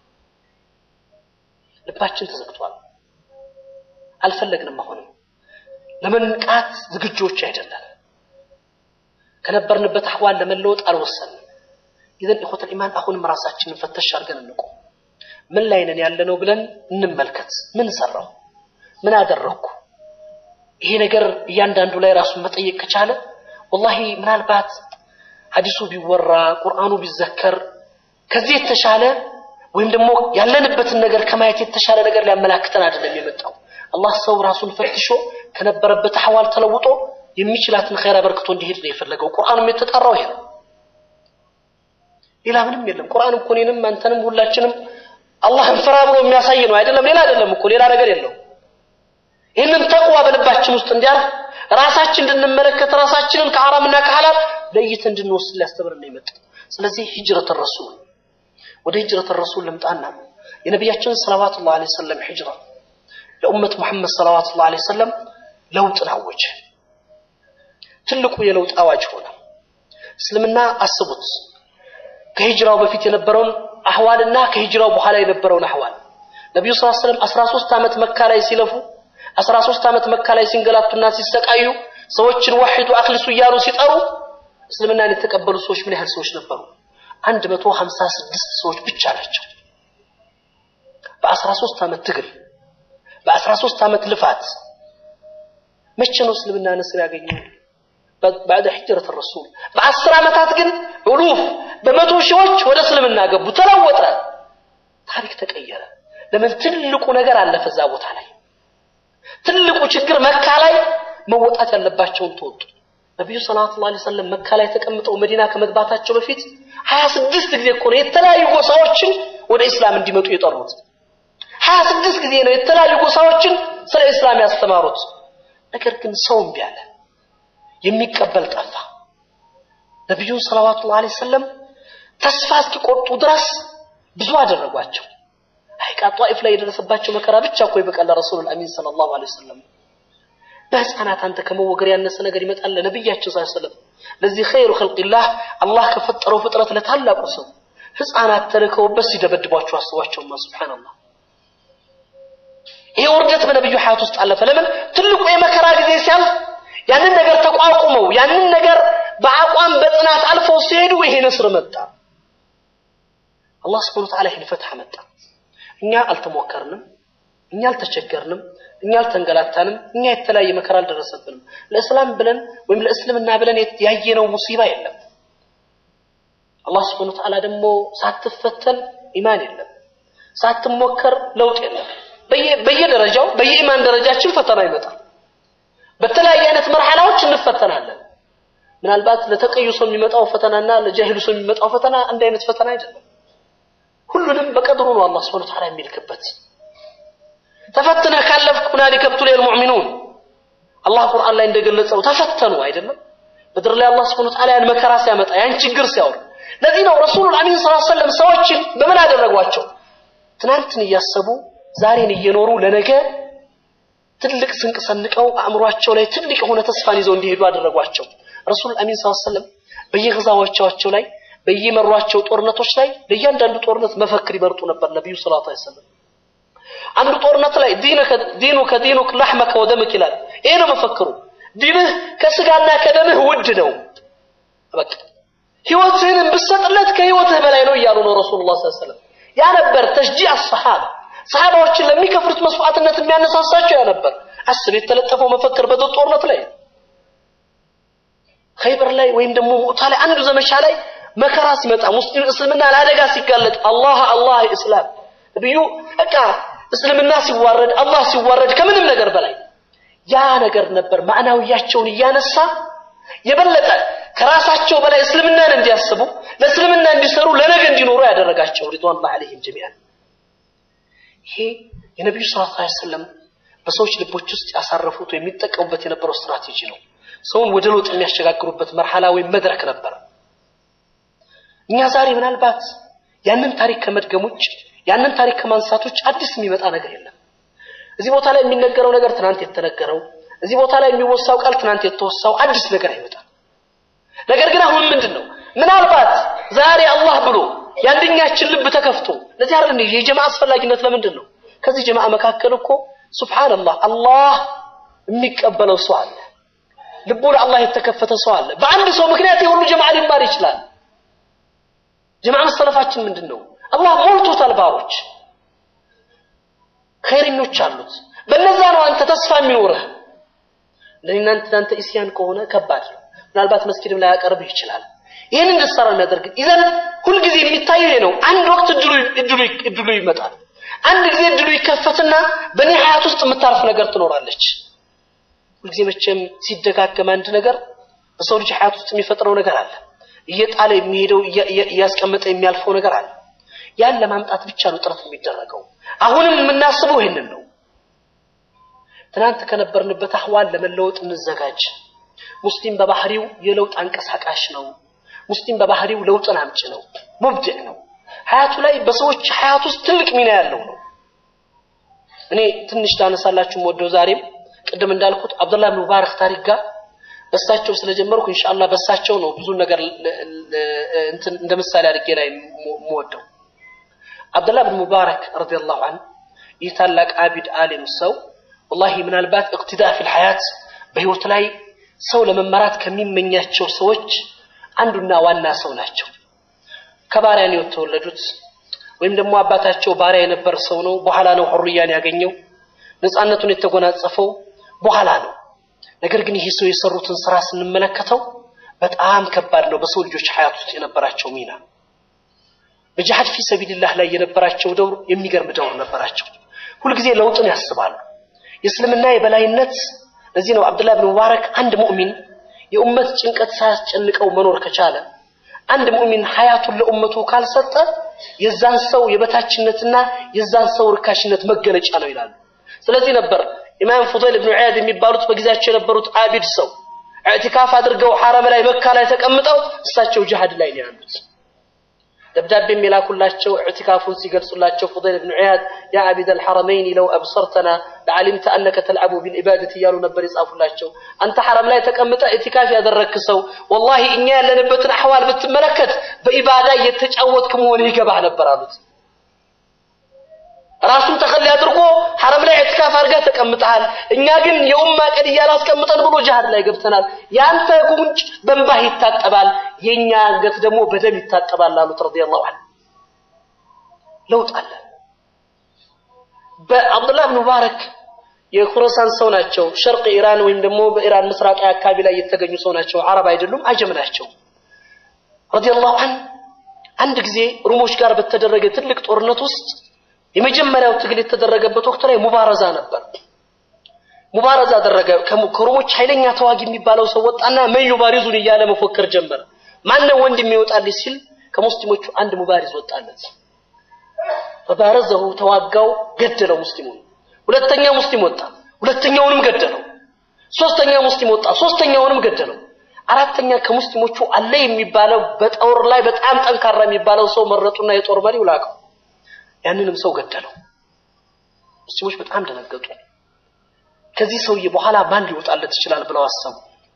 ልባችን ተዘግቷል። አልፈለግንም። አሁንም ለመንቃት ዝግጆች አይደለም። ከነበርንበት አህዋል ለመለወጥ አልወሰንም። ይዘን ኢኹተል ኢማን አሁንም ራሳችንን ፈተሽ አድርገን እንቁም። ምን ላይ ነን ያለነው ብለን እንመልከት። ምን ሰራው? ምን አደረግኩ? ይሄ ነገር እያንዳንዱ ላይ ራሱን መጠየቅ ከቻለ ወላሂ ምናልባት ሐዲሱ ቢወራ ቁርአኑ ቢዘከር ከዚህ የተሻለ ወይም ደግሞ ያለንበትን ነገር ከማየት የተሻለ ነገር ሊያመላክተን አይደለም የመጣው። አላህ ሰው ራሱን ፈትሾ ከነበረበት አህዋል ተለውጦ የሚችላትን ኸይር አበርክቶ እንዲሄድ ነው የፈለገው። ቁርአኑም የተጠራው ይሄ ነው። ሌላ ምንም የለም። ቁርአን እኮ እኔንም አንተንም ሁላችንም አላህን ፍራ ብሎ የሚያሳይ ነው አይደለም። ሌላ አይደለም እኮ ሌላ ነገር የለው። ይህንን ተቅዋ በልባችን ውስጥ እንዲያልፍ ራሳችን እንድንመለከት ራሳችንን ከሐራምና ከሐላል ለይተን እንድንወስድ ሊያስተምረን ነው የመጣው። ስለዚህ ሂጅረት ረሱል ወደ ሂጅረት ረሱል ልምጣና የነቢያችን ሰለዋቱላህ ዐለይሂ ወሰለም ሂጅራ ለኡመት ሙሐመድ ሰለዋቱላህ ዐለይሂ ወሰለም ለውጥን አወጀ። ትልቁ የለውጥ አዋጅ ሆነ። እስልምና አስቡት ከሂጅራው በፊት የነበረውን አህዋልና ከሂጅራው በኋላ የነበረውን አህዋል ነቢዩ ስ ሰለም 13 ዓመት መካ ላይ ሲለፉ 13 ዓመት መካ ላይ ሲንገላቱና ሲሰቃዩ ሰዎችን ወሒዱ አክልሱ እያሉ ሲጠሩ እስልምናን የተቀበሉ ሰዎች ምን ያህል ሰዎች ነበሩ? 156 ሰዎች ብቻ ናቸው። በ13 ዓመት ትግል በ13 ዓመት ልፋት መቼ ነው እስልምና ነስር ያገኘው? ባዕደ ሂጅረት ረሱል በአስር ዓመታት ግን ኡሉፍ በመቶ ሺዎች ወደ እስልምና ገቡ። ተለወጠ፣ ታሪክ ተቀየረ። ለምን? ትልቁ ነገር አለፈ እዛ ቦታ ላይ። ትልቁ ችግር መካ ላይ መወጣት ያለባቸውን ተወጡ። ነቢዩ ሰለላሁ ዐለይሂ ወሰለም መካ ላይ ተቀምጠው መዲና ከመግባታቸው በፊት ሀያ ስድስት ጊዜ እኮ ነው የተለያዩ ጎሳዎችን ወደ ኢስላም እንዲመጡ የጠሩት። ሀያ ስድስት ጊዜ ነው የተለያዩ ጎሳዎችን ስለ ኢስላም ያስተማሩት። ነገር ግን ሰው እምቢ አለ። የሚቀበል ጠፋ። ነቢዩን ሰለዋቱላሁ ዐለይሂ ወሰለም ተስፋ እስኪቆርጡ ድረስ ብዙ አደረጓቸው። ሐቂቃ ጧኢፍ ላይ የደረሰባቸው መከራ ብቻ እኮ ይበቃል። ረሱሉል አሚን ሰለላሁ ዐለይሂ ወሰለም በህፃናት አንተ ከመወገር ያነሰ ነገር ይመጣል ለነቢያችን ሰለላሁ ዐለይሂ ወሰለም። ለዚህ ኸይሩ ኸልቂላህ አላህ ከፈጠረው ፍጥረት ለታላቁ ሰው ህፃናት ተልከውበት ሲደበድቧቸው አስቧቸውማ። ሱብሃንአላህ ይሄ ውርደት በነቢዩ ሐያት ውስጥ አለፈ። ለምን? ትልቁ የመከራ ጊዜ ሲያልፍ ያንን ነገር ተቋቁመው ያንን ነገር በአቋም በጽናት አልፈው ሲሄዱ ይሄ ነስር መጣ። አላህ ስብሐነሁ ወተዓላ ይህን ፈትሐ መጣ። እኛ አልተሞከርንም፣ እኛ አልተቸገርንም፣ እኛ አልተንገላታንም፣ እኛ የተለያየ መከራ አልደረሰብንም። ለእስላም ብለን ወይም ለእስልምና ብለን ያየነው ሙሲባ የለም። አላህ ስብሐነሁ ወተዓላ ደግሞ ሳትፈተን ኢማን የለም፣ ሳትሞከር ለውጥ የለም። በየደረጃው በየኢማን ደረጃችን ፈተና ይመጣል። በተለያየ አይነት መርሐላዎች እንፈተናለን። ምናልባት ለተቀዩ ሰው የሚመጣው ፈተናና ለጃሂሉ ሰው የሚመጣው ፈተና አንድ አይነት ፈተና አይደለም። ሁሉንም በቀድሩ ነው አላህ Subhanahu Wa Ta'ala የሚልክበት። ተፈትነህ ካለፍክ ሁናሊከ ብቱሊየል ሙእሚኑን አላህ ቁርአን ላይ እንደገለጸው ተፈተኑ አይደለም። ምድር ላይ አላህ Subhanahu Wa Ta'ala ያን መከራ ሲያመጣ ያን ችግር ሲያወር ለዚህ ነው ረሱሉል አሚን ሰለላሁ ዐለይሂ ወሰለም ሰዎችን በምን አደረጓቸው? ትናንትን እያሰቡ ዛሬን እየኖሩ ለነገ ትልቅ ስንቅ ሰንቀው አእምሯቸው ላይ ትልቅ የሆነ ተስፋን ይዘው እንዲሄዱ አደረጓቸው። ረሱል አሚን ሰለላሁ ዐለይሂ ወሰለም በየግዛዎቻቸው ላይ በየመሯቸው ጦርነቶች ላይ ለእያንዳንዱ ጦርነት መፈክር ይመርጡ ነበር። ነቢዩ ሰለላሁ ዐለይሂ ወሰለም አንዱ ጦርነት ላይ ዲኑ ከዲኑክ ለሕመከ ወደምክ ይላል። ይሄ ነው መፈክሩ። ዲንህ ከስጋና ከደምህ ውድ ነው። በቃ ህይወትህን ብትሰጥለት ከህይወትህ በላይ ነው እያሉ ነው ረሱሉላህ ሰለላሁ ዐለይሂ ወሰለም። ያ ነበር ተሽጂዕ አሰሓባ ሰሃባዎችን ለሚከፍሉት መስዋዕትነት የሚያነሳሳቸው ያ ነበር። አስብ የተለጠፈው መፈክር በድር ጦርነት ላይ ኸይበር ላይ ወይም ደግሞ ሙዕታ ላይ አንዱ ዘመቻ ላይ መከራ ሲመጣ ሙስሊም እስልምና ለአደጋ ሲጋለጥ አላህ አላህ እስላም ነብዩ በቃ እስልምና ሲዋረድ አላህ ሲዋረድ ከምንም ነገር በላይ ያ ነገር ነበር ማዕናዊያቸውን እያነሳ የበለጠ ከራሳቸው በላይ እስልምናን እንዲያስቡ ለእስልምና እንዲሰሩ ለነገ እንዲኖሩ ያደረጋቸው ሪድዋኑላህ ዐለይሂም ጀሚዓን ይሄ የነቢዩ ሰለላሁ ዐለይሂ ወሰለም በሰዎች ልቦች ውስጥ ያሳረፉት ወይም የሚጠቀሙበት የነበረው ስትራቴጂ ነው። ሰውን ወደ ለውጥ የሚያሸጋግሩበት መርሐላ ወይም መድረክ ነበር። እኛ ዛሬ ምናልባት ያንን ታሪክ ከመድገም ውጭ ያንን ታሪክ ከማንሳት ውጭ አዲስ የሚመጣ ነገር የለም። እዚህ ቦታ ላይ የሚነገረው ነገር ትናንት የተነገረው፣ እዚህ ቦታ ላይ የሚወሳው ቃል ትናንት የተወሳው አዲስ ነገር አይመጣም። ነገር ግን አሁን ምንድን ነው ምናልባት ዛሬ አላህ ብሎ የአንደኛችን ልብ ተከፍቶ ለዚህ አይደል የጀማ አስፈላጊነት ለምንድን ነው? ከዚህ ጀማ መካከል እኮ ሱብሃንአላህ አላህ የሚቀበለው ሰው አለ። ልቡ ለአላህ የተከፈተ ሰው አለ። በአንድ ሰው ምክንያት የሁሉ ጀማ ሊማር ይችላል። ጀማ መሰለፋችን ምንድን ነው? አላህ ሞልቶታል ባሮች ኸይረኞች አሉት። በነዛ ነው አንተ ተስፋ የሚኖርህ። ለእናንተ እናንተ ኢስያን ከሆነ ከባድ ነው። ምናልባት መስጊድም ላይ ያቀርብህ ይችላል። ይህን እንድትሰራ የሚያደርግ ይዘን ሁልጊዜ የሚታየው ይሄ ነው። አንድ ወቅት እድሉ እድሉ እድሉ ይመጣል። አንድ ጊዜ እድሉ ይከፈትና በእኔ ሀያት ውስጥ የምታርፍ ነገር ትኖራለች። ሁልጊዜ መቼም ሲደጋገም አንድ ነገር በሰው ልጅ ሀያት ውስጥ የሚፈጥረው ነገር አለ። እየጣለ የሚሄደው እያስቀመጠ የሚያልፈው ነገር አለ። ያን ለማምጣት ብቻ ነው ጥረት የሚደረገው። አሁንም የምናስበው ይሄንን ነው። ትናንት ከነበርንበት አህዋል ለመለወጥ እንዘጋጅ። ሙስሊም በባህሪው የለውጥ አንቀሳቃሽ ነው። ሙስሊም በባህሪው ለውጥን አምጪ ነው፣ ሙብድዕ ነው። ሀያቱ ላይ በሰዎች ሀያት ውስጥ ትልቅ ሚና ያለው ነው። እኔ ትንሽ ላነሳላችሁ ወደው ዛሬም ቅድም እንዳልኩት አብዱላህ ብን ሙባረክ ታሪክ ጋር በሳቸው ስለጀመርኩ ኢንሻአላህ በሳቸው ነው ብዙ ነገር እንትን እንደ ምሳሌ አድርጌ ላይ የምወደው አብዱላህ ብን ሙባረክ ረዲየላሁ ዐንሁ ይህ ታላቅ አቢድ አሊም ሰው ወላሂ ምናልባት እቅትዳ ፊል ሐያት በህይወት ላይ ሰው ለመመራት ከሚመኛቸው ሰዎች አንዱና ዋና ሰው ናቸው። ከባሪያ ነው የተወለዱት ወይም ደግሞ አባታቸው ባሪያ የነበር ሰው ነው። በኋላ ነው ሁርያን ያገኘው ነፃነቱን የተጎናጸፈው በኋላ ነው። ነገር ግን ይሄ ሰው የሰሩትን ስራ ስንመለከተው በጣም ከባድ ነው። በሰው ልጆች ሐያት ውስጥ የነበራቸው ሚና በጂሃድ ፊ ሰቢልላህ ላይ የነበራቸው ደውር የሚገርም ደውር ነበራቸው። ሁልጊዜ ለውጥን ያስባሉ። የእስልምና የበላይነት ለዚህ ነው አብዱላህ ብን ሙባረክ አንድ ሙእሚን የኡመት ጭንቀት ሳያስጨንቀው መኖር ከቻለ አንድ ሙእሚን ሀያቱን ለኡመቱ ካልሰጠ የዛን ሰው የበታችነትና የዛን ሰው ርካሽነት መገለጫ ነው ይላሉ። ስለዚህ ነበር ኢማም ፉضይል ብን ዒያድ የሚባሉት በጊዜያቸው የነበሩት አቢድ ሰው ኢዕቲካፍ አድርገው ሐረም ላይ መካ ላይ ተቀምጠው እሳቸው ጅሃድ ላይ ነው ያሉት። ደብዳቤ የሚላኩላቸው ኢዕቲካፉን ሲገልጹላቸው ፉضይል ብን ዒያድ ያ አቢድ አልሐረመይን ለው አብሰርተና ለዓሊምተ አነከ ተልዓቡ ቢልዒባደት እያሉ ነበር የጻፉላቸው። አንተ ሐረም ላይ ተቀምጠ ኢዕቲካፍ ያደረግክ ሰው ወላሂ እኛ ያለንበትን አሕዋል ብትመለከት በኢባዳ እየተጫወትክ መሆንህ ይገባህ ነበር አሉት። ራሱን ተኸሊ አድርጎ ሐረም ላይ ኢዕቲካፍ አድርገህ ተቀምጠሃል። እኛ ግን የኡማ ቀድያ አላስቀምጠን ብሎ ጅሃድ ላይ ገብተናል። የአንተ ጉንጭ በእንባህ ይታጠባል፣ የእኛ አንገት ደግሞ በደም ይታጠባል አሉት ረዲየላሁ ዐንሁ። ለውጥ አለ። በአብዱላህ ብን ሙባረክ የኹረሳን ሰው ናቸው። ሸርቅ ኢራን ወይም ደግሞ በኢራን ምስራቅ አካባቢ ላይ የተገኙ ሰው ናቸው። አረብ አይደሉም፣ አጀም ናቸው። ረዲየላሁ ዐንሁ አንድ ጊዜ ሩሞች ጋር በተደረገ ትልቅ ጦርነት ውስጥ የመጀመሪያው ትግል የተደረገበት ወቅት ላይ ሙባረዛ ነበር። ሙባረዛ አደረገ። ከሮሞች ኃይለኛ ተዋጊ የሚባለው ሰው ወጣና መን ዩባሪዙን እያለ መፎከር ጀመረ። ማነው ወንድ የሚወጣልኝ ሲል ከሙስሊሞቹ አንድ ሙባሪዝ ወጣለት። ፈባረዘሁ ተዋጋው፣ ገደለው ሙስሊሙን። ሁለተኛ ሙስሊም ወጣ፣ ሁለተኛውንም ገደለው። ሶስተኛ ሙስሊም ወጣ፣ ሶስተኛውንም ገደለው። አራተኛ ከሙስሊሞቹ አለ የሚባለው በጦር ላይ በጣም ጠንካራ የሚባለው ሰው መረጡና የጦር መሪው ላከው። ያንንም ሰው ገደለው። ሙስሊሞች በጣም ደነገጡ። ከዚህ ሰውዬ በኋላ ማን ሊወጣለት ይችላል ብለው አሰቡ።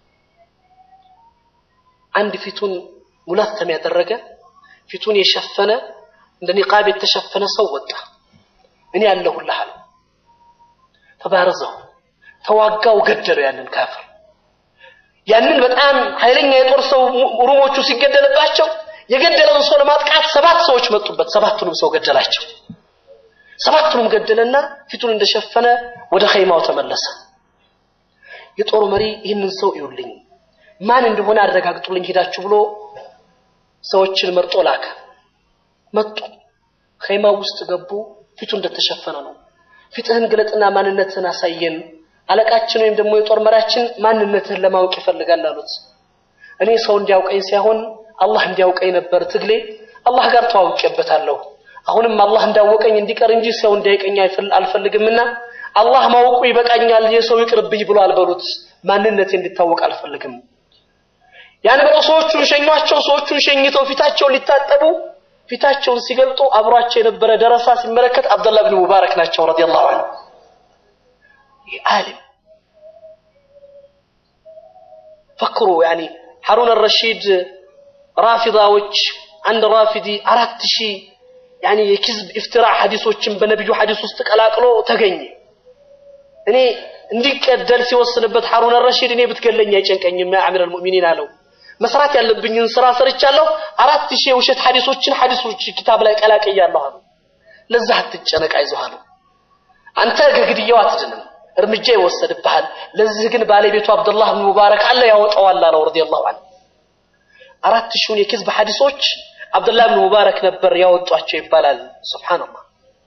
አንድ ፊቱን ሙለተም ያደረገ ፊቱን የሸፈነ እንደ ኒቃብ የተሸፈነ ሰው ወጣ። እኔ ያለሁልህ አለው። ተባረዘው ተዋጋው፣ ገደለው ያንን ካፍር። ያንን በጣም ኃይለኛ የጦር ሰው ሩሞቹ ሲገደልባቸው የገደለውን ሰው ለማጥቃት ሰባት ሰዎች መጡበት። ሰባቱንም ሰው ገደላቸው። ሰባቱንም ገደለና ፊቱን እንደሸፈነ ወደ ኸይማው ተመለሰ። የጦሩ መሪ ይህንን ሰው ይውልኝ ማን እንደሆነ አረጋግጡልኝ ሄዳችሁ ብሎ ሰዎችን መርጦ ላከ። መጡ። ኸይማው ውስጥ ገቡ። ፊቱ እንደተሸፈነ ነው። ፊትህን ግለጥና ማንነትህን አሳየን። አለቃችን ወይም ደግሞ የጦር መሪያችን ማንነትህን ለማወቅ ይፈልጋል አሉት። እኔ ሰው እንዲያውቀኝ ሳይሆን አላህ እንዲያውቀኝ ነበር ትግሌ። አላህ ጋር ተዋውቄበታለሁ። አሁንም አላህ እንዳወቀኝ እንዲቀር እንጂ ሰው እንዳይቀኝ አልፈልግምና አላህ ማወቁ ይበቃኛል፣ የሰው ይቅርብኝ ብሎ አልበሉት። ማንነቴ እንዲታወቅ አልፈልግም። ያን ብለው ሰዎቹን ሸኟቸው። ሰዎቹን ሸኝተው ፊታቸውን ሊታጠቡ ፊታቸውን ሲገልጡ አብሯቸው የነበረ ደረሳ ሲመለከት አብደላህ ብን ሙባረክ ናቸው ረዲየላሁ ዐንሁ። ይህ ዓሊም ፈክሩ ያኒ ሐሩን አልረሺድ ራፊዳዎች አንድ ራፊዲ አራት ሺህ ያኒ የኪዝብ ኢፍትራ ሐዲሶችን በነቢዩ ሐዲስ ውስጥ ቀላቅሎ ተገኘ። እኔ እንዲቀደል ሲወስንበት ሐሩን አልረሺድ እኔ ብትገለኝ አይጨንቀኝም ያ አሚር አልሙእሚኒን አለው። መስራት ያለብኝን ስራ ሰርቻለሁ። አራት ሺህ የውሸት ሐዲሶችን ሐዲሶች ኪታብ ላይ ቀላቅያለሁ አሉ። ለዛ አትጨነቅ አይዞህ አሉ። አንተ ከግድያው አትድንም፣ እርምጃ ይወሰድብሃል። ለዚህ ግን ባለቤቱ አብዱላህ ብን ሙባረክ አለ ያወጣዋል አለው ረዲየላሁ ዐንሁ። አራት ሺውን የኪዝብ ሐዲሶች አብዱላህ ብን ሙባረክ ነበር ያወጧቸው ይባላል። ሱብሃንአላህ።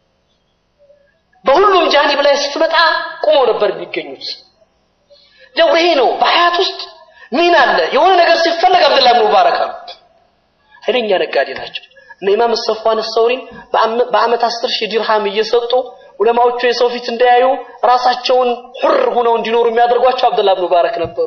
በሁሉም ጃኒብ ላይ ስትመጣ ቁመው ነበር የሚገኙት። ለው ይሄ ነው በሐያት ውስጥ ሚን አለ። የሆነ ነገር ሲፈለግ አብዱላህ ብን ሙባረክ አሉ። ኃይለኛ ነጋዴ ናቸው። እነ ኢማም ሰፋን ሰውሪን በአመት አስር ሺህ ዲርሃም እየሰጡ ዑለማዎቹ የሰው ፊት እንዳያዩ ራሳቸውን ሁር ሆነው እንዲኖሩ የሚያደርጓቸው አብዱላህ ብን ሙባረክ ነበሩ።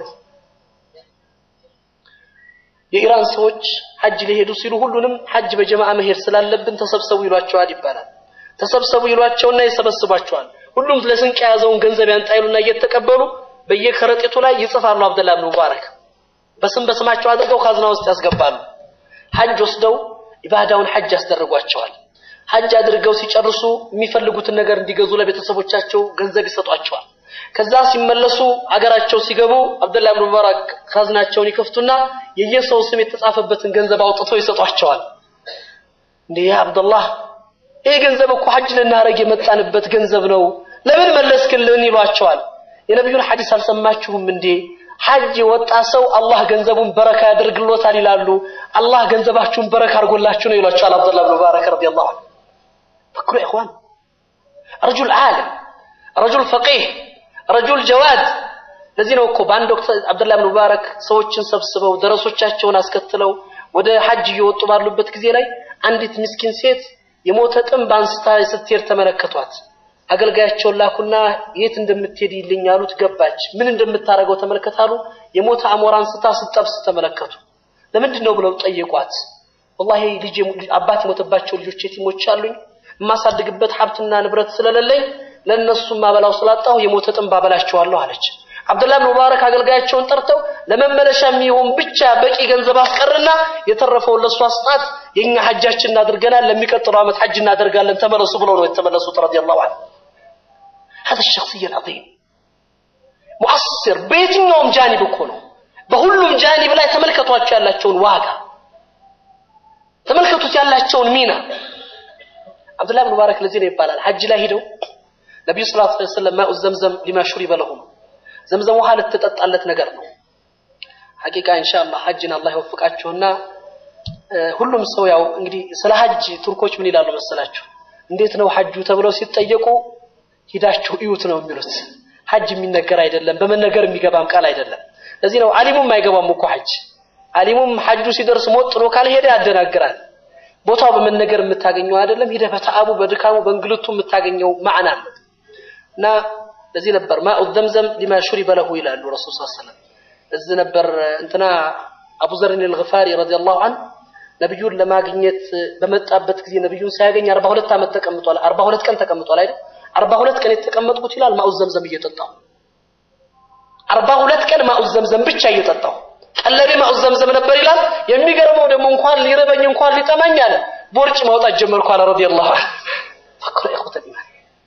የኢራን ሰዎች ሐጅ ሊሄዱ ሲሉ ሁሉንም ሐጅ በጀማዓ መሄድ ስላለብን ተሰብሰቡ ይሏቸዋል ይባላል። ተሰብሰቡ ይሏቸውና ይሰበስቧቸዋል። ሁሉም ለስንቅ የያዘውን ገንዘብ ያንጣይሉና እየተቀበሉ በየከረጢቱ ላይ ይጽፋሉ። አብደላህ ብን ሙባረክ በስም በስማቸው አድርገው ካዝና ውስጥ ያስገባሉ። ሐጅ ወስደው ኢባዳውን ሐጅ ያስደርጓቸዋል። ሐጅ አድርገው ሲጨርሱ የሚፈልጉትን ነገር እንዲገዙ ለቤተሰቦቻቸው ገንዘብ ይሰጧቸዋል። ከዛ ሲመለሱ አገራቸው ሲገቡ አብደላህ ብን ሙባረክ ካዝናቸውን ይከፍቱና የየሰው ስም የተጻፈበትን ገንዘብ አውጥተው ይሰጧቸዋል። እንዴ ያ አብደላህ ይሄ ገንዘብ እኮ ሐጅ ልናረግ የመጣንበት ገንዘብ ነው፣ ለምን መለስክልን? ይሏቸዋል። የነቢዩን ሐዲስ አልሰማችሁም እንዴ? ሐጅ የወጣ ሰው አላህ ገንዘቡን በረካ ያደርግሎታል ይላሉ። አላህ ገንዘባችሁን በረካ አድርጎላችሁ ነው ይሏቸዋል። አብደላህ ብን ሙባረክ ረዲየላሁ ዐንሁ ፈክሩ ኢኽዋን ረጁል ዓለም ረጁል ፈቂህ ረጁል ጀዋድ። ለዚህ ነው እኮ በአንድ ወቅት አብደላህ ብን ሙባረክ ሰዎችን ሰብስበው ደረሶቻቸውን አስከትለው ወደ ሐጅ እየወጡ ባሉበት ጊዜ ላይ አንዲት ምስኪን ሴት የሞተ ጥንብ አንስታ ስትሄድ ተመለከቷት። አገልጋያቸውን ላኩና የት እንደምትሄድ ይልኝ አሉት። ገባች። ምን እንደምታደርገው ተመልከታሉ። የሞተ አሞራ አንስታ ስትጠብስ ተመለከቱ። ለምንድን ነው ብለው ጠየቋት። ወላሂ ልጅ አባት የሞተባቸው ልጆች የቲሞች አሉኝ የማሳድግበት ሀብትና ንብረት ስለሌለኝ ለእነሱ ማበላው ስላጣሁ የሞተ ጥንብ አበላቸዋለሁ አለች። አብደላህ ብን ሙባረክ አገልጋያቸውን ጠርተው ለመመለሻ የሚሆን ብቻ በቂ ገንዘብ አስቀርና የተረፈውን ለእሷ ስጣት፣ የኛ ሐጃችን እናድርገናል፣ ለሚቀጥለው ዓመት ሐጅ እናደርጋለን፣ ተመለሱ ብለው ነው የተመለሱት። ረዲየላሁ ዐንሁ هذا الشخصية العظيم ሙአስር በየትኛውም ጃኒብ እኮ ነው። በሁሉም ጃኒብ ላይ ተመልከቷቸው ያላቸውን ዋጋ ተመልከቱት ያላቸውን ሚና። አብዱላህ ብን ሙባረክ ለዚህ ነው ይባላል ሐጅ ላይ ሂደው ነቢዩ ሰለላሁ ዐለይሂ ወሰለም ማኡ ዘምዘም ሊማ ሹሪበ ለሁ ነው። ዘምዘም ውሃ ልትጠጣለት ነገር ነው። ሐቂቃ ኢንሻአላህ ሐጅን አላህ ይወፍቃችሁና ሁሉም ሰው ያው እንግዲህ ስለ ሐጅ ቱርኮች ምን ይላሉ መሰላችሁ? እንዴት ነው ሐጁ ተብለው ሲጠየቁ ሂዳችሁ እዩት ነው የሚሉት። ሐጅ የሚነገር አይደለም፣ በመነገር የሚገባም ቃል አይደለም። ለዚህ ነው አሊሙም አይገባም እኮ ሐጅ። አሊሙም ሐጁ ሲደርስ ሞጥ ነው ካልሄደ ያደናግራል። ቦታው በመነገር የምታገኘው አይደለም፣ ሂደህ በተአቡ በድካሙ በእንግልቱ የምታገኘው ማዕና አለ እና ለዚህ ነበር ማኡ ዘምዘም ሊማ ሹሪበ ለሁ ይላሉ ረሱል ሰለላሁ ዐለይሂ ወሰለም። እዚህ ነበር እንትና አቡ ዘርን አልገፋሪ ረዲየላሁ ዐንሁ ነብዩን ለማግኘት በመጣበት ጊዜ ነብዩን ሳያገኝ 42 ዓመት ተቀምጧል። 42 ቀን ተቀምጧል አይደል? 42 ቀን የተቀመጥኩት ይላል ማኡ ዘምዘም እየጠጣሁ 42 ቀን ማኡ ዘምዘም ብቻ እየጠጣሁ ቀለቤ ማኡ ዘምዘም ነበር ይላል። የሚገርመው ደግሞ እንኳን ሊርበኝ እንኳን ሊጠማኝ አለ ቦርጭ ማውጣት ጀመርኩ አለ ረዲየላሁ ዐንሁ። ፈክሩ ኢኽወተል ኢማን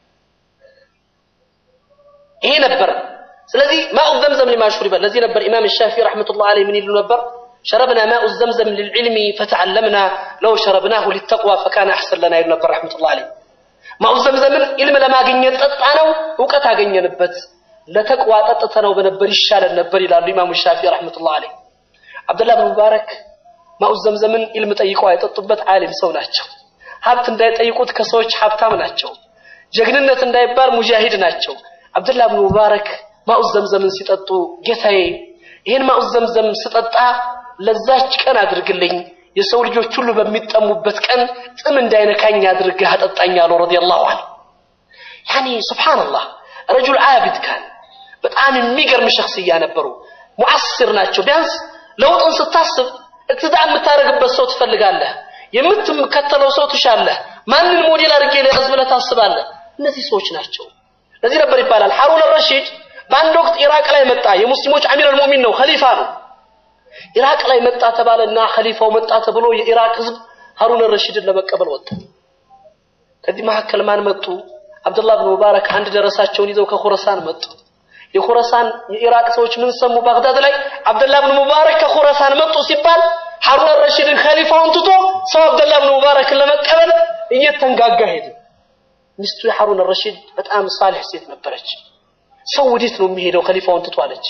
ይሄ ነበር። ስለዚህ ማኡ ዘምዘም ሊማ ሹሪበ ለዚህ ነበር ኢማም ሻፊ ረሕመቱላህ ዐለይሂ ምን ይሉ ነበር? شربنا ماء الزمزم للعلم فتعلمنا لو شربناه للتقوى فكان أحسن لنا يقول نبر رحمة الله عليه ማኡ ዘምዘምን ኢልም ለማግኘት ጠጣ ነው እውቀት አገኘንበት ለተቅዋ ጠጥተ ነው በነበር ይሻለን ነበር ይላሉ ኢማሙ ሻፊ ረሕመቱላህ ዐለይህ አብደላህ ብን ሙባረክ ማኡ ዘምዘምን ኢልም ጠይቀው አይጠጡበት ዓሊም ሰው ናቸው ሀብት እንዳይጠይቁት ከሰዎች ሀብታም ናቸው ጀግንነት እንዳይባል ሙጃሂድ ናቸው አብደላህ ብን ሙባረክ ማኡ ዘምዘምን ሲጠጡ ጌታዬ ይህን ማኡ ዘምዘም ስጠጣ ለዛች ቀን አድርግልኝ የሰው ልጆች ሁሉ በሚጠሙበት ቀን ጥም እንዳይነካኝ አድርገህ አጠጣኝ አለው ረዲየላሁ ዐንሁ። ያኔ ሱብሓነላህ ረጁል ዓቢድ ካን በጣም የሚገርም ሸክስያ ነበሩ። ሙዓስር ናቸው። ቢያንስ ለውጥን ስታስብ እቅትዳ የምታደርግበት ሰው ትፈልጋለህ። የምትከተለው ሰው ትሻለህ። ማንን ሞዴል አድርጌ ለያዝ ብለህ ታስባለህ። እነዚህ ሰዎች ናቸው። ለዚህ ነበር ይባላል ሐሩን ረሺድ በአንድ ወቅት ኢራቅ ላይ መጣ። የሙስሊሞች አሚር አልሙእሚን ነው፣ ኸሊፋ ነው። ኢራቅ ላይ መጣ ተባለና ኸሊፋው መጣ ተብሎ የኢራቅ ህዝብ ሐሩን ረሺድን ለመቀበል ወጣ። ከዚህ መካከል ማን መጡ? አብዱላህ ብን ሙባረክ አንድ ደረሳቸውን ይዘው ከኹረሳን መጡ። የኹረሳን የኢራቅ ሰዎች ምን ሰሙ? ባግዳድ ላይ አብዱላህ ብን ሙባረክ ከኹረሳን መጡ ሲባል ሐሩን ረሺድን ኸሊፋውን ትቶ ሰው አብዱላህ ብን ሙባረክን ለመቀበል እየተንጋጋ ሄደ። ሚስቱ የሐሩን ረሺድ በጣም ሳሊሕ ሴት ነበረች። ሰው ወዴት ነው የሚሄደው ኸሊፋውን ትቶ አለች።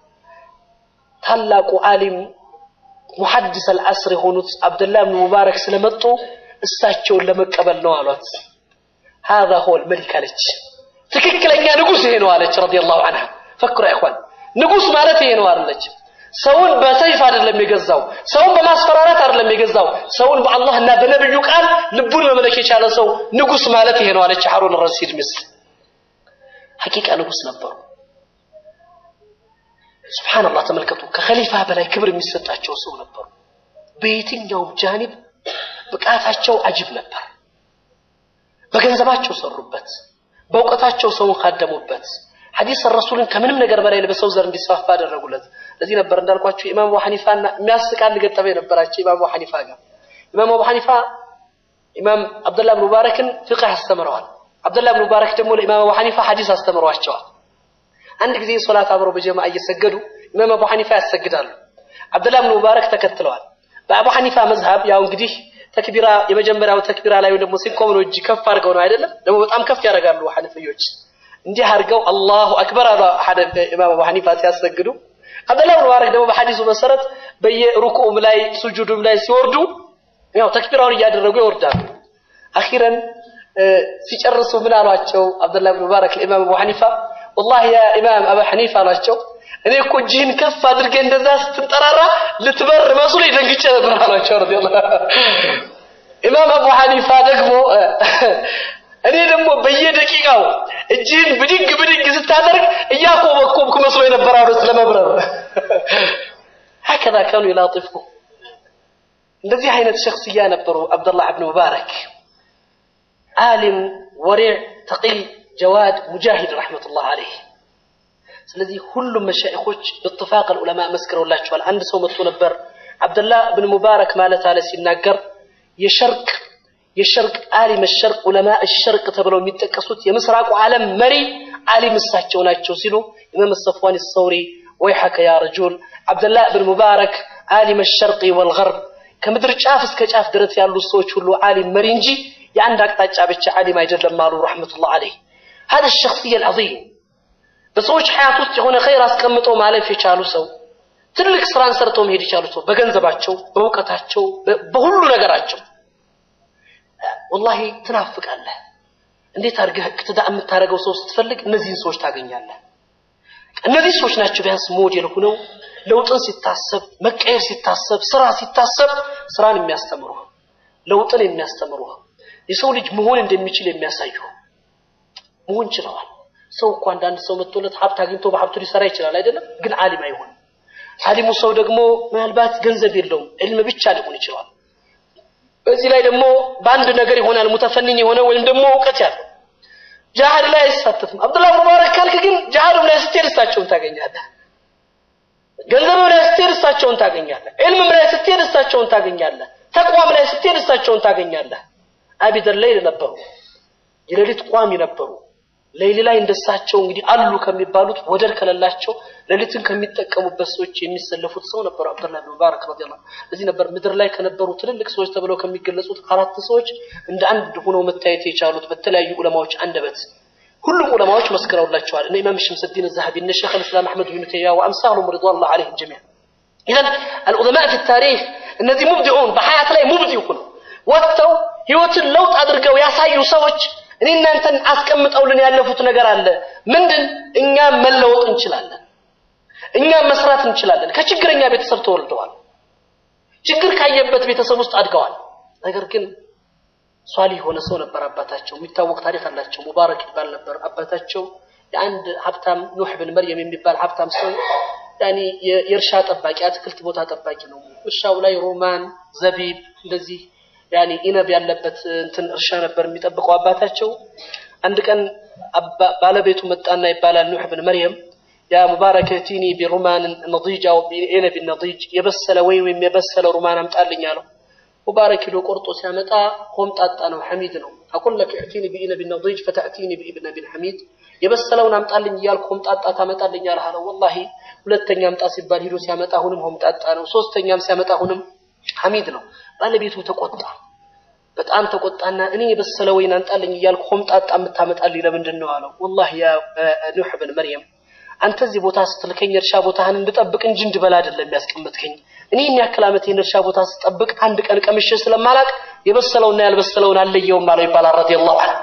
ታላቁ ዓሊም ሙሐዲስ አልዓስር የሆኑት አብዱላህ ብን ሙባረክ ስለመጡ እሳቸውን ለመቀበል ነው አሏት። ሃዛ ሆል መሊክ አለች። ትክክለኛ ንጉስ ይሄ ነው አለች ረዲየላሁ ዐንሃ። ፈክሩ ኢኽዋን ንጉስ ማለት ይሄ ነው አለች። ሰውን በሰይፍ አይደለም የገዛው፣ ሰውን በማስፈራራት አይደለም የገዛው፣ ሰውን በአላህና በነብዩ ቃል ልቡን መመለክ የቻለ ሰው ንጉስ ማለት ይሄ ነው አለች ሐሩን ረሺድ ሚስት። ሐቂቃ ንጉስ ነበሩ። ሱብሃንአላህ ተመልከቱ። ከኸሊፋ በላይ ክብር የሚሰጣቸው ሰው ነበሩ። በየትኛውም ጃኒብ ብቃታቸው አጅብ ነበር። በገንዘባቸው ሰሩበት፣ በእውቀታቸው ሰውን ካደሙበት፣ ሐዲስ ረሱልን ከምንም ነገር በላይ በሰው ዘር እንዲስፋፋ አደረጉለት። ለዚህ ነበር እንዳልኳቸው ኢማም አቡ ሐኒፋና የሚያስቅ አንድ ገጠመኝ ነበራቸው ኢማም አቡ ሐኒፋ ጋር። ኢማም አቡ ሐኒፋ ኢማም አብዱላህ ብን ሙባረክን ፍቅህ አስተምረዋል። አብዱላህ ብን ሙባረክ ደግሞ ለኢማም አቡ ሐኒፋ ሐዲስ አስተምረዋቸዋል። አንድ ጊዜ ሶላት አብረው በጀማ እየሰገዱ ኢማም አቡ ሐኒፋ ያሰግዳሉ። አብዱላህ ብን ሙባረክ ተከትለዋል። በአቡ ሐኒፋ መዝሀብ ያው እንግዲህ ተክቢራ የመጀመሪያው ተክቢራ ላይ ደግሞ ሲቆም ነው እጅ ከፍ አድርገው ነው አይደለም? ደግሞ በጣም ከፍ ያደርጋሉ ሐነፊዮች። እንዲህ አድርገው አላሁ አክበር አሉ ኢማም አቡ ሐኒፋ ሲያሰግዱ። አብዱላህ ብን ሙባረክ ደግሞ በሐዲሱ መሰረት በየሩኩዑም ላይ ሱጁዱም ላይ ሲወርዱ ያው ተክቢራውን እያደረጉ ይወርዳሉ። አኺረን ሲጨርሱ ምን አሏቸው? አብዱላህ ብን ሙባረክ ለኢማም አቡ ሐኒፋ ወላሂ ያ ኢማም አቡ ሐኒፋ አሏቸው እኔ እኮ እጅህን ከፍ አድርገህ እንደዛ ስትንጠራራ ልትበር መስሎ ደንግጬ ነበር አሏቸው። ረዲየላሁ ኢማም አቡ ሐኒፋ ደግሞ እኔ ደግሞ በየደቂቃው እጅህን ብድግ ብድግ ስታደርግ እያኮበኮብኩ መስሎ የነበረ አሉት ለመብረር። ሀከዛ ካኑ ይላጢፉ እንደዚህ አይነት ሸክስያ ነበሩ አብደላህ ብን ሙባረክ ዓሊም ወሪዕ ተቂይ ጀዋድ ሙጃሂድ ረሕመቱላህ አለይህ ስለዚህ ሁሉም መሻይኾች በጥፋቅ ዑለማ መስክረውላቸዋል። አንድ ሰው መጥቶ ነበር አብደላህ ብን ሙባረክ ማለት አለ ሲናገር የሸርቅ የሸርቅ ዓሊም ሸርቅ ዑለማ ሸርቅ ተብለው የሚጠቀሱት የምስራቁ ዓለም መሪ ዓሊም እሳቸው ናቸው ሲሉ ኢማም ሰፍዋን ሰውሪ ወይሐከ ያ ረጁል አብደላህ ብን ሙባረክ ዓሊም ሸርቂ ወልገርብ ከምድር ጫፍ እስከ ጫፍ ድረስ ያሉ ሰዎች ሁሉ ዓሊም መሪ እንጂ የአንድ አቅጣጫ ብቻ ዓሊም አይደለም አሉ ረሕመቱላህ አለይህ هذا الشخصية العظيم በሰዎች ሐያት ውስጥ የሆነ ኸይር አስቀምጠው ማለፍ የቻሉ ሰው ትልቅ ስራን ሰርተው መሄድ የቻሉ ሰው በገንዘባቸው፣ በእውቀታቸው፣ በሁሉ ነገራቸው ወላሂ ትናፍቃለህ። እንዴት አድርገህ እቅትዳ የምታደርገው ሰው ስትፈልግ እነዚህን ሰዎች ታገኛለህ። እነዚህ ሰዎች ናቸው ቢያንስ ሞዴል ሆነው ለውጥን ሲታሰብ፣ መቀየር ሲታሰብ፣ ስራ ሲታሰብ ስራን የሚያስተምሩ ለውጥን የሚያስተምሩ የሰው ልጅ መሆን እንደሚችል የሚያሳዩ መሆን ችለዋል። ሰው እኮ አንዳንድ ሰው መጥቶለት ሀብት አግኝቶ በሀብቱ ሊሰራ ይችላል አይደለም? ግን ዓሊም አይሆንም። ዓሊሙ ሰው ደግሞ ምናልባት ገንዘብ የለውም፣ ዕልም ብቻ ሊሆን ይችላል። በዚህ ላይ ደግሞ በአንድ ነገር ይሆናል ሙተፈኒን የሆነ ወይም ደግሞ እውቀት ያለው ጃሃድ ላይ አይሳተፍም። አብዱላህ ሙባረክ ካልክ ግን ጃሃድም ላይ ስትሄድ እሳቸውን ታገኛለህ። ገንዘብም ላይ ስትሄድ እሳቸውን ታገኛለህ። ዕልምም ላይ ስትሄድ እሳቸውን ታገኛለህ። ተቋም ላይ ስትሄድ እሳቸውን ታገኛለህ። አቢደር ሌይል ነበሩ፣ የሌሊት ቋሚ ነበሩ። ሌሊት ላይ እንደሳቸው እንግዲህ አሉ ከሚባሉት ወደር ከሌላቸው ሌሊትን ከሚጠቀሙበት ሰዎች የሚሰለፉት ሰው ነበሩ አብዱላህ ብን ሙባረክ ረዲየላሁ እዚህ ነበር ምድር ላይ ከነበሩ ትልልቅ ሰዎች ተብለው ከሚገለጹት አራት ሰዎች እንደ አንድ ሆነው መታየት የቻሉት በተለያዩ ዑለማዎች አንደበት ሁሉም ዑለማዎች መስክረውላቸዋል። እነ ኢማም ሸምሰዲን ዘሀቢ እነ ሸይኽ ልእስላም አሕመድ ብን ተይሚያ ወአምሳሉም ሪድዋኑላህ ዐለይሂም ጀሚዓን ኢዘን አልዑለማ ፊ ታሪክ እነዚህ ሙብዲዑን በሐያት ላይ ሙብዲዕ ሆነው ወጥተው ህይወትን ለውጥ አድርገው ያሳዩ ሰዎች እኔ እናንተን አስቀምጠውልን ያለፉት ነገር አለ። ምንድን? እኛም መለወጥ እንችላለን፣ እኛም መስራት እንችላለን። ከችግረኛ ቤተሰብ ተወልደዋል። ችግር ካየበት ቤተሰብ ውስጥ አድገዋል። ነገር ግን ሷሊህ የሆነ ሰው ነበር አባታቸው። የሚታወቅ ታሪክ አላቸው። ሙባረክ ይባል ነበር አባታቸው። የአንድ ሀብታም ኑህ ብን መርየም የሚባል ሀብታም ሰው ያኒ የእርሻ ጠባቂ አትክልት ቦታ ጠባቂ ነው። እርሻው ላይ ሮማን፣ ዘቢብ እንደዚህ ያኒ ኢነብ ያለበት እንትን እርሻ ነበር የሚጠብቀው አባታቸው። አንድ ቀን ባለቤቱ መጣና ይባላል ኑህ ብን መርየም ያ ሙባረክ እቲኒ ቢሩማን ነዲጅ አው ቢኢነብ ነዲጅ የበሰለ ወይም ወይም የበሰለ ሩማን አምጣልኝ አለው። ሙባረክ ሂዶ ቆርጦ ሲያመጣ ሆምጣጣ ነው፣ ሐሚድ ነው። አቁል ለክ እዕቲኒ ቢኢነብ ነዲጅ ፈተእቲኒ ቢኢብነብ ሐሚድ የበሰለውን አምጣልኝ እያልኩ ሆምጣጣ ታመጣልኛለህ አለው። ወላሂ ሁለተኛ አምጣ ሲባል ሂዶ ሲያመጣ አሁንም ሆምጣጣ ነው። ሶስተኛም ሲያመጣ አሁንም ሐሚድ ነው። ባለቤቱ ተቆጣ፣ በጣም ተቆጣና እኔ የበሰለ ወይን አንጣልኝ እያልኩ ሆምጣጣ የምታመጣልኝ ለምንድን ነው አለው። ወላሂ ያ ኑህ ብን መርየም አንተ እዚህ ቦታ ስትልከኝ እርሻ ቦታህን እንድጠብቅ እንጂ እንድበላ አይደለም ያስቀመጥከኝ። እኔ የሚያክል ዓመት ይህን እርሻ ቦታ ስጠብቅ አንድ ቀን ቀምሼ ስለማላቅ የበሰለውና ያልበሰለውን አለየውም አለው ይባላል ረዲየላሁ ዐንሁ።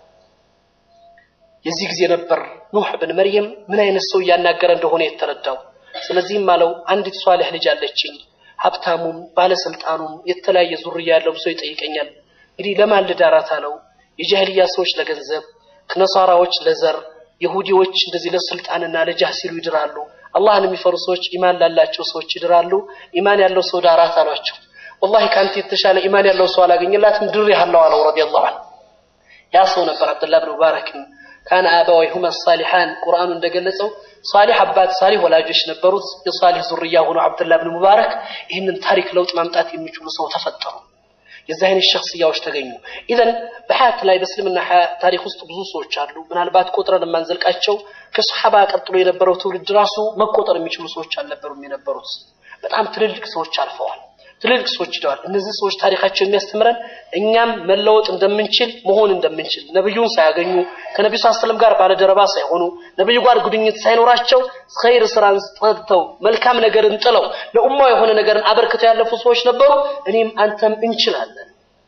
የዚህ ጊዜ ነበር ኑህ ብን መርየም ምን አይነት ሰው እያናገረ እንደሆነ የተረዳው። ስለዚህም አለው አንዲት ሷሊህ ልጅ አለችኝ፣ ሀብታሙም ባለስልጣኑም የተለያየ ዙርያ ያለውም ሰው ይጠይቀኛል። እንግዲህ ለማን ልዳራት አለው። የጃህልያ ሰዎች ለገንዘብ፣ ነሳራዎች ለዘር ይሁዲዎች እንደዚህ ለስልጣንና ለጃህ ሲሉ ይድራሉ። አላህን የሚፈሩ ሰዎች ኢማን ላላቸው ሰዎች ይድራሉ። ኢማን ያለው ሰው ዳራት አሏቸው። ወላሂ ከአንተ የተሻለ ኢማን ያለው ሰው አላገኘላትም ድሬሃለሁ አለው ረዲየላሁ ዐንሁ። ያ ሰው ነበር አብዱላህ ብን ሙባረክን ካነ አበወይሁማ ሳሊሓን ቁርአኑ እንደገለጸው ሳሊሕ አባት ሳሊሕ ወላጆች ነበሩት። የሳሊሕ ዙርያ ሆኖ አብዱላህ ብን ሙባረክ ይህንን ታሪክ ለውጥ ማምጣት የሚችሉ ሰው ተፈጠሩ። የዚህ አይነት ሸክስያዎች ተገኙ። ኢዘን በሀያት ላይ በእስልምና ታሪክ ውስጥ ብዙ ሰዎች አሉ። ምናልባት ቆጥረን የማንዘልቃቸው ከሰሓባ ቀጥሎ የነበረው ትውልድ ራሱ መቆጠር የሚችሉ ሰዎች አልነበሩም የነበሩት። በጣም ትልልቅ ሰዎች አልፈዋል። ትልልቅ ሰዎች ሂደዋል። እነዚህ ሰዎች ታሪካቸው የሚያስተምረን እኛም መለወጥ እንደምንችል መሆን እንደምንችል ነብዩን ሳያገኙ ከነቢዩ ስ ሰለም ጋር ባለደረባ ሳይሆኑ ነብዩ ጋር ግንኙነት ሳይኖራቸው ኸይር ስራን ጠጥተው መልካም ነገርን ጥለው ለኡማው የሆነ ነገርን አበርክተው ያለፉ ሰዎች ነበሩ። እኔም አንተም እንችላለን።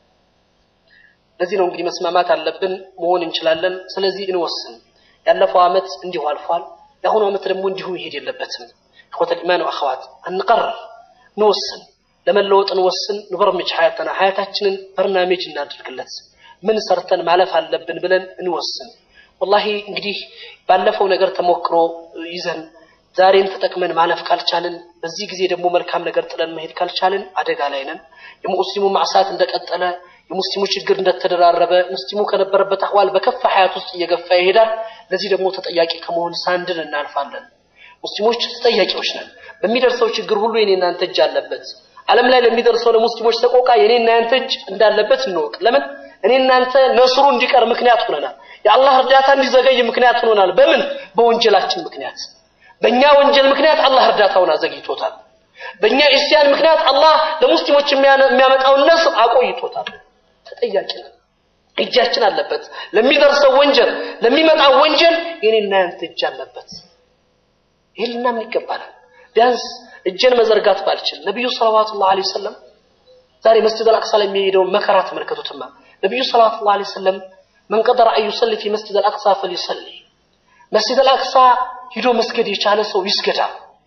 ለዚህ ነው እንግዲህ መስማማት አለብን። መሆን እንችላለን። ስለዚህ እንወስን። ያለፈው ዓመት እንዲሁ አልፏል። የአሁኑ ዓመት ደግሞ እንዲሁ መሄድ የለበትም። ኢኽወተል ኢማን ወአኸዋት አንቀርር፣ እንወስን ለመለወጥ እንወስን። ንበርምጅ ሀያተና ሀያታችንን በርናሜጅ እናድርግለት። ምን ሰርተን ማለፍ አለብን ብለን እንወስን። ወላሂ እንግዲህ ባለፈው ነገር ተሞክሮ ይዘን ዛሬን ተጠቅመን ማለፍ ካልቻልን፣ በዚህ ጊዜ ደግሞ መልካም ነገር ጥለን መሄድ ካልቻልን አደጋ ላይ ነን። የሙስሊሙ ማዕሳት እንደቀጠለ፣ የሙስሊሙ ችግር እንደተደራረበ፣ ሙስሊሙ ከነበረበት አህዋል በከፋ ሀያት ውስጥ እየገፋ ይሄዳል። ለዚህ ደግሞ ተጠያቂ ከመሆን ሳንድን እናልፋለን። ሙስሊሞች ተጠያቂዎች ነን። በሚደርሰው ችግር ሁሉ የኔ እናንተ እጅ አለበት። ዓለም ላይ ለሚደርሰው ለሙስሊሞች ሰቆቃ የኔና ያንተ እጅ እንዳለበት እንወቅ። ለምን እኔ እናንተ ነስሩ እንዲቀር ምክንያት ሆነናል። የአላህ እርዳታ እንዲዘገይ ምክንያት ሆነናል። በምን በወንጀላችን ምክንያት፣ በእኛ ወንጀል ምክንያት አላህ እርዳታውን አዘግይቶታል። በእኛ ኢስያን ምክንያት አላህ ለሙስሊሞች የሚያመጣውን ነስር አቆይቶታል። ተጠያቂ ነን። እጃችን አለበት። ለሚደርሰው ወንጀል፣ ለሚመጣው ወንጀል የኔና ያንተ እጅ አለበት። ይህን ልናምን ይገባናል። ቢያንስ እጄን መዘርጋት ባልችል ነቢዩ ሰለዋቱላሁ ዐለይሂ ወሰለም ዛሬ መስጂድ አልአቅሳ ላይ የሚሄደውን መከራ ተመልከቱትማ። ነቢዩ ሰለዋቱላሁ ዐለይሂ ወሰለም መን ቀደረ አን ዩሰሊ ፊ መስጂድ አልአቅሳ ፈልዩሰሊ፣ መስጂድ አልአቅሳ ሂዶ መስገድ የቻለ ሰው ይስገዳ።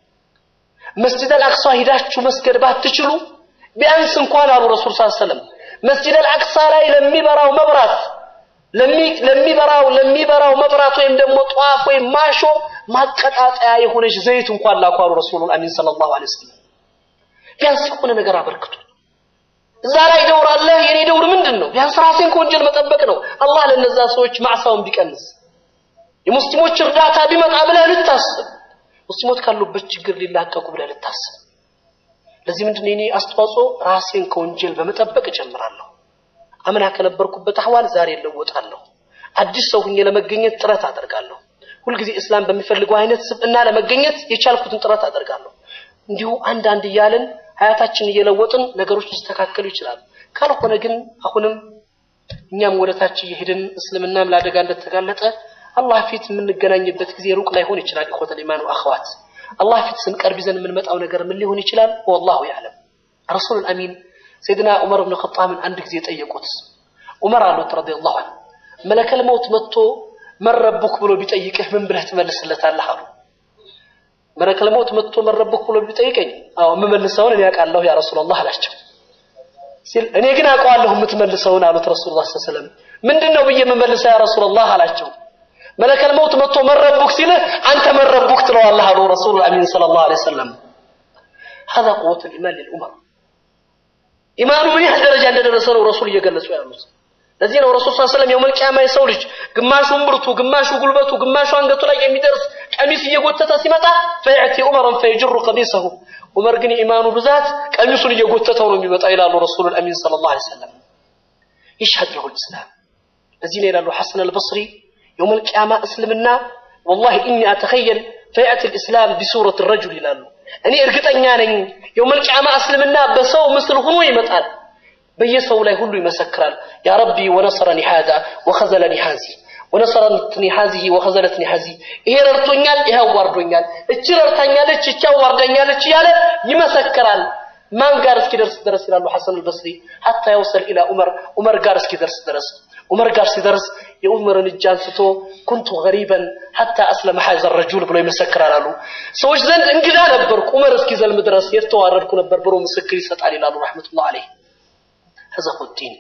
መስጂድ አልአቅሳ ሂዳችሁ መስገድ ባትችሉ ቢያንስ እንኳን አሉ ረሱል ሰለላሁ ዐለይሂ ወሰለም መስጂድ አልአቅሳ ላይ ለሚበራው መብራት ለሚበራው ለሚበራው መብራት ወይም ደግሞ ጧፍ ወይም ማሾ ማቀጣጠያ የሆነች ዘይት እንኳን ላኳሉ ረሱሉል አሚን ሰለላሁ ዐለይሂ ወሰለም። ቢያንስ የሆነ ነገር አበርክቱ። እዛ ላይ ደውር አለ። የኔ ደውር ምንድን ነው? ቢያንስ ራሴን ከወንጀል መጠበቅ ነው። አላህ ለነዛ ሰዎች ማዕሳውን ቢቀንስ የሙስሊሞች እርዳታ ቢመጣ ብለህ ልታስብ፣ ሙስሊሞች ካሉበት ችግር ሊላቀቁ ብለህ ልታስብ። ለዚህ ምንድን ነው የኔ አስተዋጽኦ? ራሴን ከወንጀል በመጠበቅ እጀምራለሁ። አምና ከነበርኩበት አህዋል ዛሬ እለወጣለሁ። አዲስ ሰው ሁኜ ለመገኘት ጥረት አደርጋለሁ። ሁልጊዜ እስላም በሚፈልገው አይነት ስብዕና ለመገኘት የቻልኩትን ጥረት አደርጋለሁ። እንዲሁ አንዳንድ እያልን ሀያታችን እየለወጥን ነገሮች ሊስተካከሉ ይችላሉ። ካልሆነ ግን አሁንም እኛም ወደታች እየሄድን እስልምናም ለአደጋ እንደተጋለጠ አላህ ፊት የምንገናኝበት ጊዜ ሩቅ ላይሆን ይችላል። ኢኹወተል ኢማን ወአኸዋት አላህ ፊት ስንቀርብ ይዘን የምንመጣው ነገር ምን ሊሆን ይችላል? ወላሁ ያዕለም። ረሱሉል አሚን ሰይድና ዑመር ብን ኸጣብን አንድ ጊዜ ጠየቁት። ዑመር አሉት ረዲየላሁ ዐንሁ መለከል መውት መጥቶ መን ረቡክ ብሎ ቢጠይቅህ ምን ብለህ ትመልስለታለህ? አሉ። መለከል መውት መጥቶ መረብክ ብሎ ቢጠይቀኝ አዎ የምመልሰውን እኔ አውቃለሁ ያ ረሱላላህ አላቸው ሲል እኔ ግን አውቀዋለሁ የምትመልሰውን አሉት ረሱሉላህ ሰለላሁ ዐለይሂ ወሰለም ምንድን ነው ብዬ የምመልሰው ያ ረሱላላህ አላቸው መለከል መውት መጥቶ መረቡክ ሲልህ አንተ መረቡክ ትለዋለህ አሉ ረሱሉ አሚን ሰለላሁ ዐለይሂ ወሰለም هذا قوة الإيمان للأمم ኢማኑ ምን ያህል ደረጃ እንደደረሰ ነው ረሱል እየገለጹ ያሉት ለዚህ ነው ረሱል ሰለላሁ ዐለይሂ ወሰለም የውመል ቂያማ የሰው ልጅ ግማሹ እምብርቱ ግማሹ ጉልበቱ ግማሹ አንገቱ ላይ የሚደርስ ቀሚስ እየጎተተ ሲመጣ ፈያቲ ዑመረን ፈየጅሩ ቀሚሰሁ ዑመር ግን የኢማኑ ብዛት ቀሚሱን እየጎተተው ነው የሚመጣ ይላሉ ረሱሉል አሚን ሰለላሁ ዐለይሂ ወሰለም ይሽሀድ ለሁ ልእስላም ለዚህ ነው ይላሉ ሐሰን አልበስሪ የውመል ቂያማ እስልምና ወላሂ ኢኒ አተኸየል ፈያቲ ልእስላም ቢሱረት ረጁል ይላሉ እኔ እርግጠኛ ነኝ የውመል ቂያማ እስልምና በሰው ምስል ሆኖ ይመጣል በየሰው ላይ ሁሉ ይመሰክራል ያ ረቢ ወነሰረኒ ሃዛ ወኸዘለኒ ሃዚ ወነሰረትኒ ሃዚሂ ወኸዘለትኒ ሃዚ ይሄ ረድቶኛል ይሄ አዋርዶኛል እቺ ረድታኛለች እቺ አዋርዳኛለች እያለ ይመሰክራል ማን ጋር እስኪደርስ ድረስ ይላሉ ሐሰን አልበስሪ ሐታ የውሰል ኢላ ዑመር ዑመር ጋር እስኪደርስ ድረስ ዑመር ጋር ሲደርስ የዑመርን እጅ አንስቶ ኩንቱ ገሪበን ሐታ አስለመ ሐዘ ረጁል ብሎ ይመሰክራል አሉ ሰዎች ዘንድ እንግዳ ነበርኩ ዑመር እስኪዘልም ድረስ የተዋረድኩ ነበር ብሎ ምስክር ይሰጣል ይላሉ ረሕመቱላህ አለይህ هذا هو الدين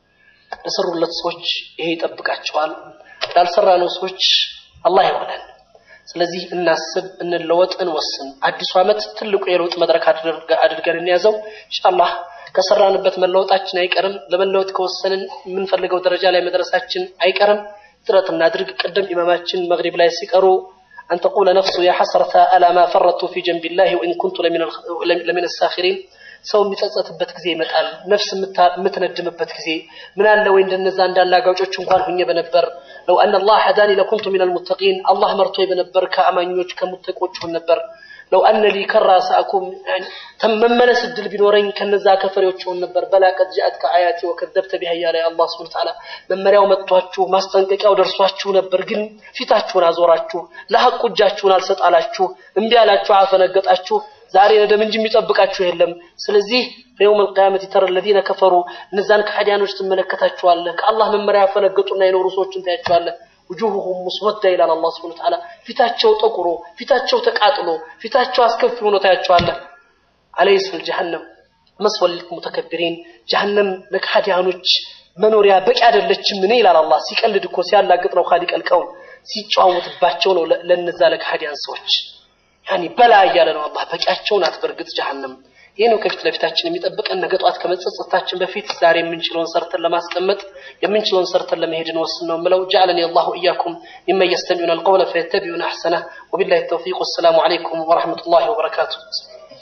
ለሰሩለት ሰዎች ይሄ ይጠብቃቸዋል ላልሰራነው ሰዎች አላህ ይሆናል ስለዚህ እናስብ እንለወጥ እንወስን አዲሱ ዓመት ትልቁ የለውጥ መድረክ አድርገን እንያዘው ኢንሻአላህ ከሰራንበት መለወጣችን አይቀርም ለመለወጥ ከወሰንን የምንፈልገው ደረጃ ላይ መድረሳችን አይቀርም ጥረት እናድርግ ቅድም ኢማማችን መግሪብ ላይ ሲቀሩ أن تقول نفس يا حسرة ألا ما فرطت في جنب الله وإن كنت لمن, لمن الساخرين ሰው የሚጸጸትበት ጊዜ ይመጣል ነፍስ የምትነድምበት ጊዜ ምን አለ ወይ እንደነዛ እንዳላጋጮች እንኳን ሁኜ በነበር ለው አን አላህ ሀዳኒ ለኩንቱ ሚን አልሙተቂን አላህ መርቶ በነበር ከአማኞች ከሙተቆች ሆን ነበር ለው አነ ሊ ከራ ሰአኩም መመለስ እድል ቢኖረኝ ከነዛ ከፈሪዎች ሆን ነበር በላ ቀድ ጃአትከ አያቲ ወከዘብተ ቢሃ እያለ አላህ ስብሐ ወተዓላ መመሪያው መጥቷችሁ ማስጠንቀቂያው ደርሷችሁ ነበር ግን ፊታችሁን አዞራችሁ ለሐቁ እጃችሁን አልሰጣላችሁ እምቢ አላችሁ አፈነገጣችሁ ዛሬ ነደም እንጂ የሚጠብቃችሁ የለም ስለዚህ በየውም القيامة ترى الذين كفروا እነዛን ከሃዲያኖች ትመለከታቸዋለህ ከአላህ መመሪያ ያፈነገጡና የኖሩ ሰዎችን ታያቸዋለህ وجوههم مسودة ይላል አላህ Subhanahu Ta'ala ፊታቸው ጠቁሮ ፊታቸው ተቃጥሎ ፊታቸው አስከፊ ሆኖ ታያቸዋለህ አለይስ الجهنم መስወል للمتكبرين جهنم ለከሃዲያኖች መኖሪያ በቂ አይደለችም ምን ይላል አላህ ሲቀልድ እኮ ሲያላግጥ ነው ኻሊቅ አልቀውም ሲጫወትባቸው ነው ለነዛ ለከሃዲያን ሰዎች ያኒ በላ እያለ ነው አላህ በቂያቸው ናት በእርግጥ ጀሃነም ይህ ነው ከፊት ለፊታችን የሚጠብቀን ነገ ጠዋት ከመጸጸታችን በፊት ዛሬ የምንችለውን ሰርተን ለማስቀመጥ የምንችለውን ሰርተን ለመሄድ እንወስን ነው ምለው ጀعلني الله إياكم ممن يستمعون القول فيتبعون أحسنه وبالله التوفيق والسلام عليكم ورحمة الله وبركاته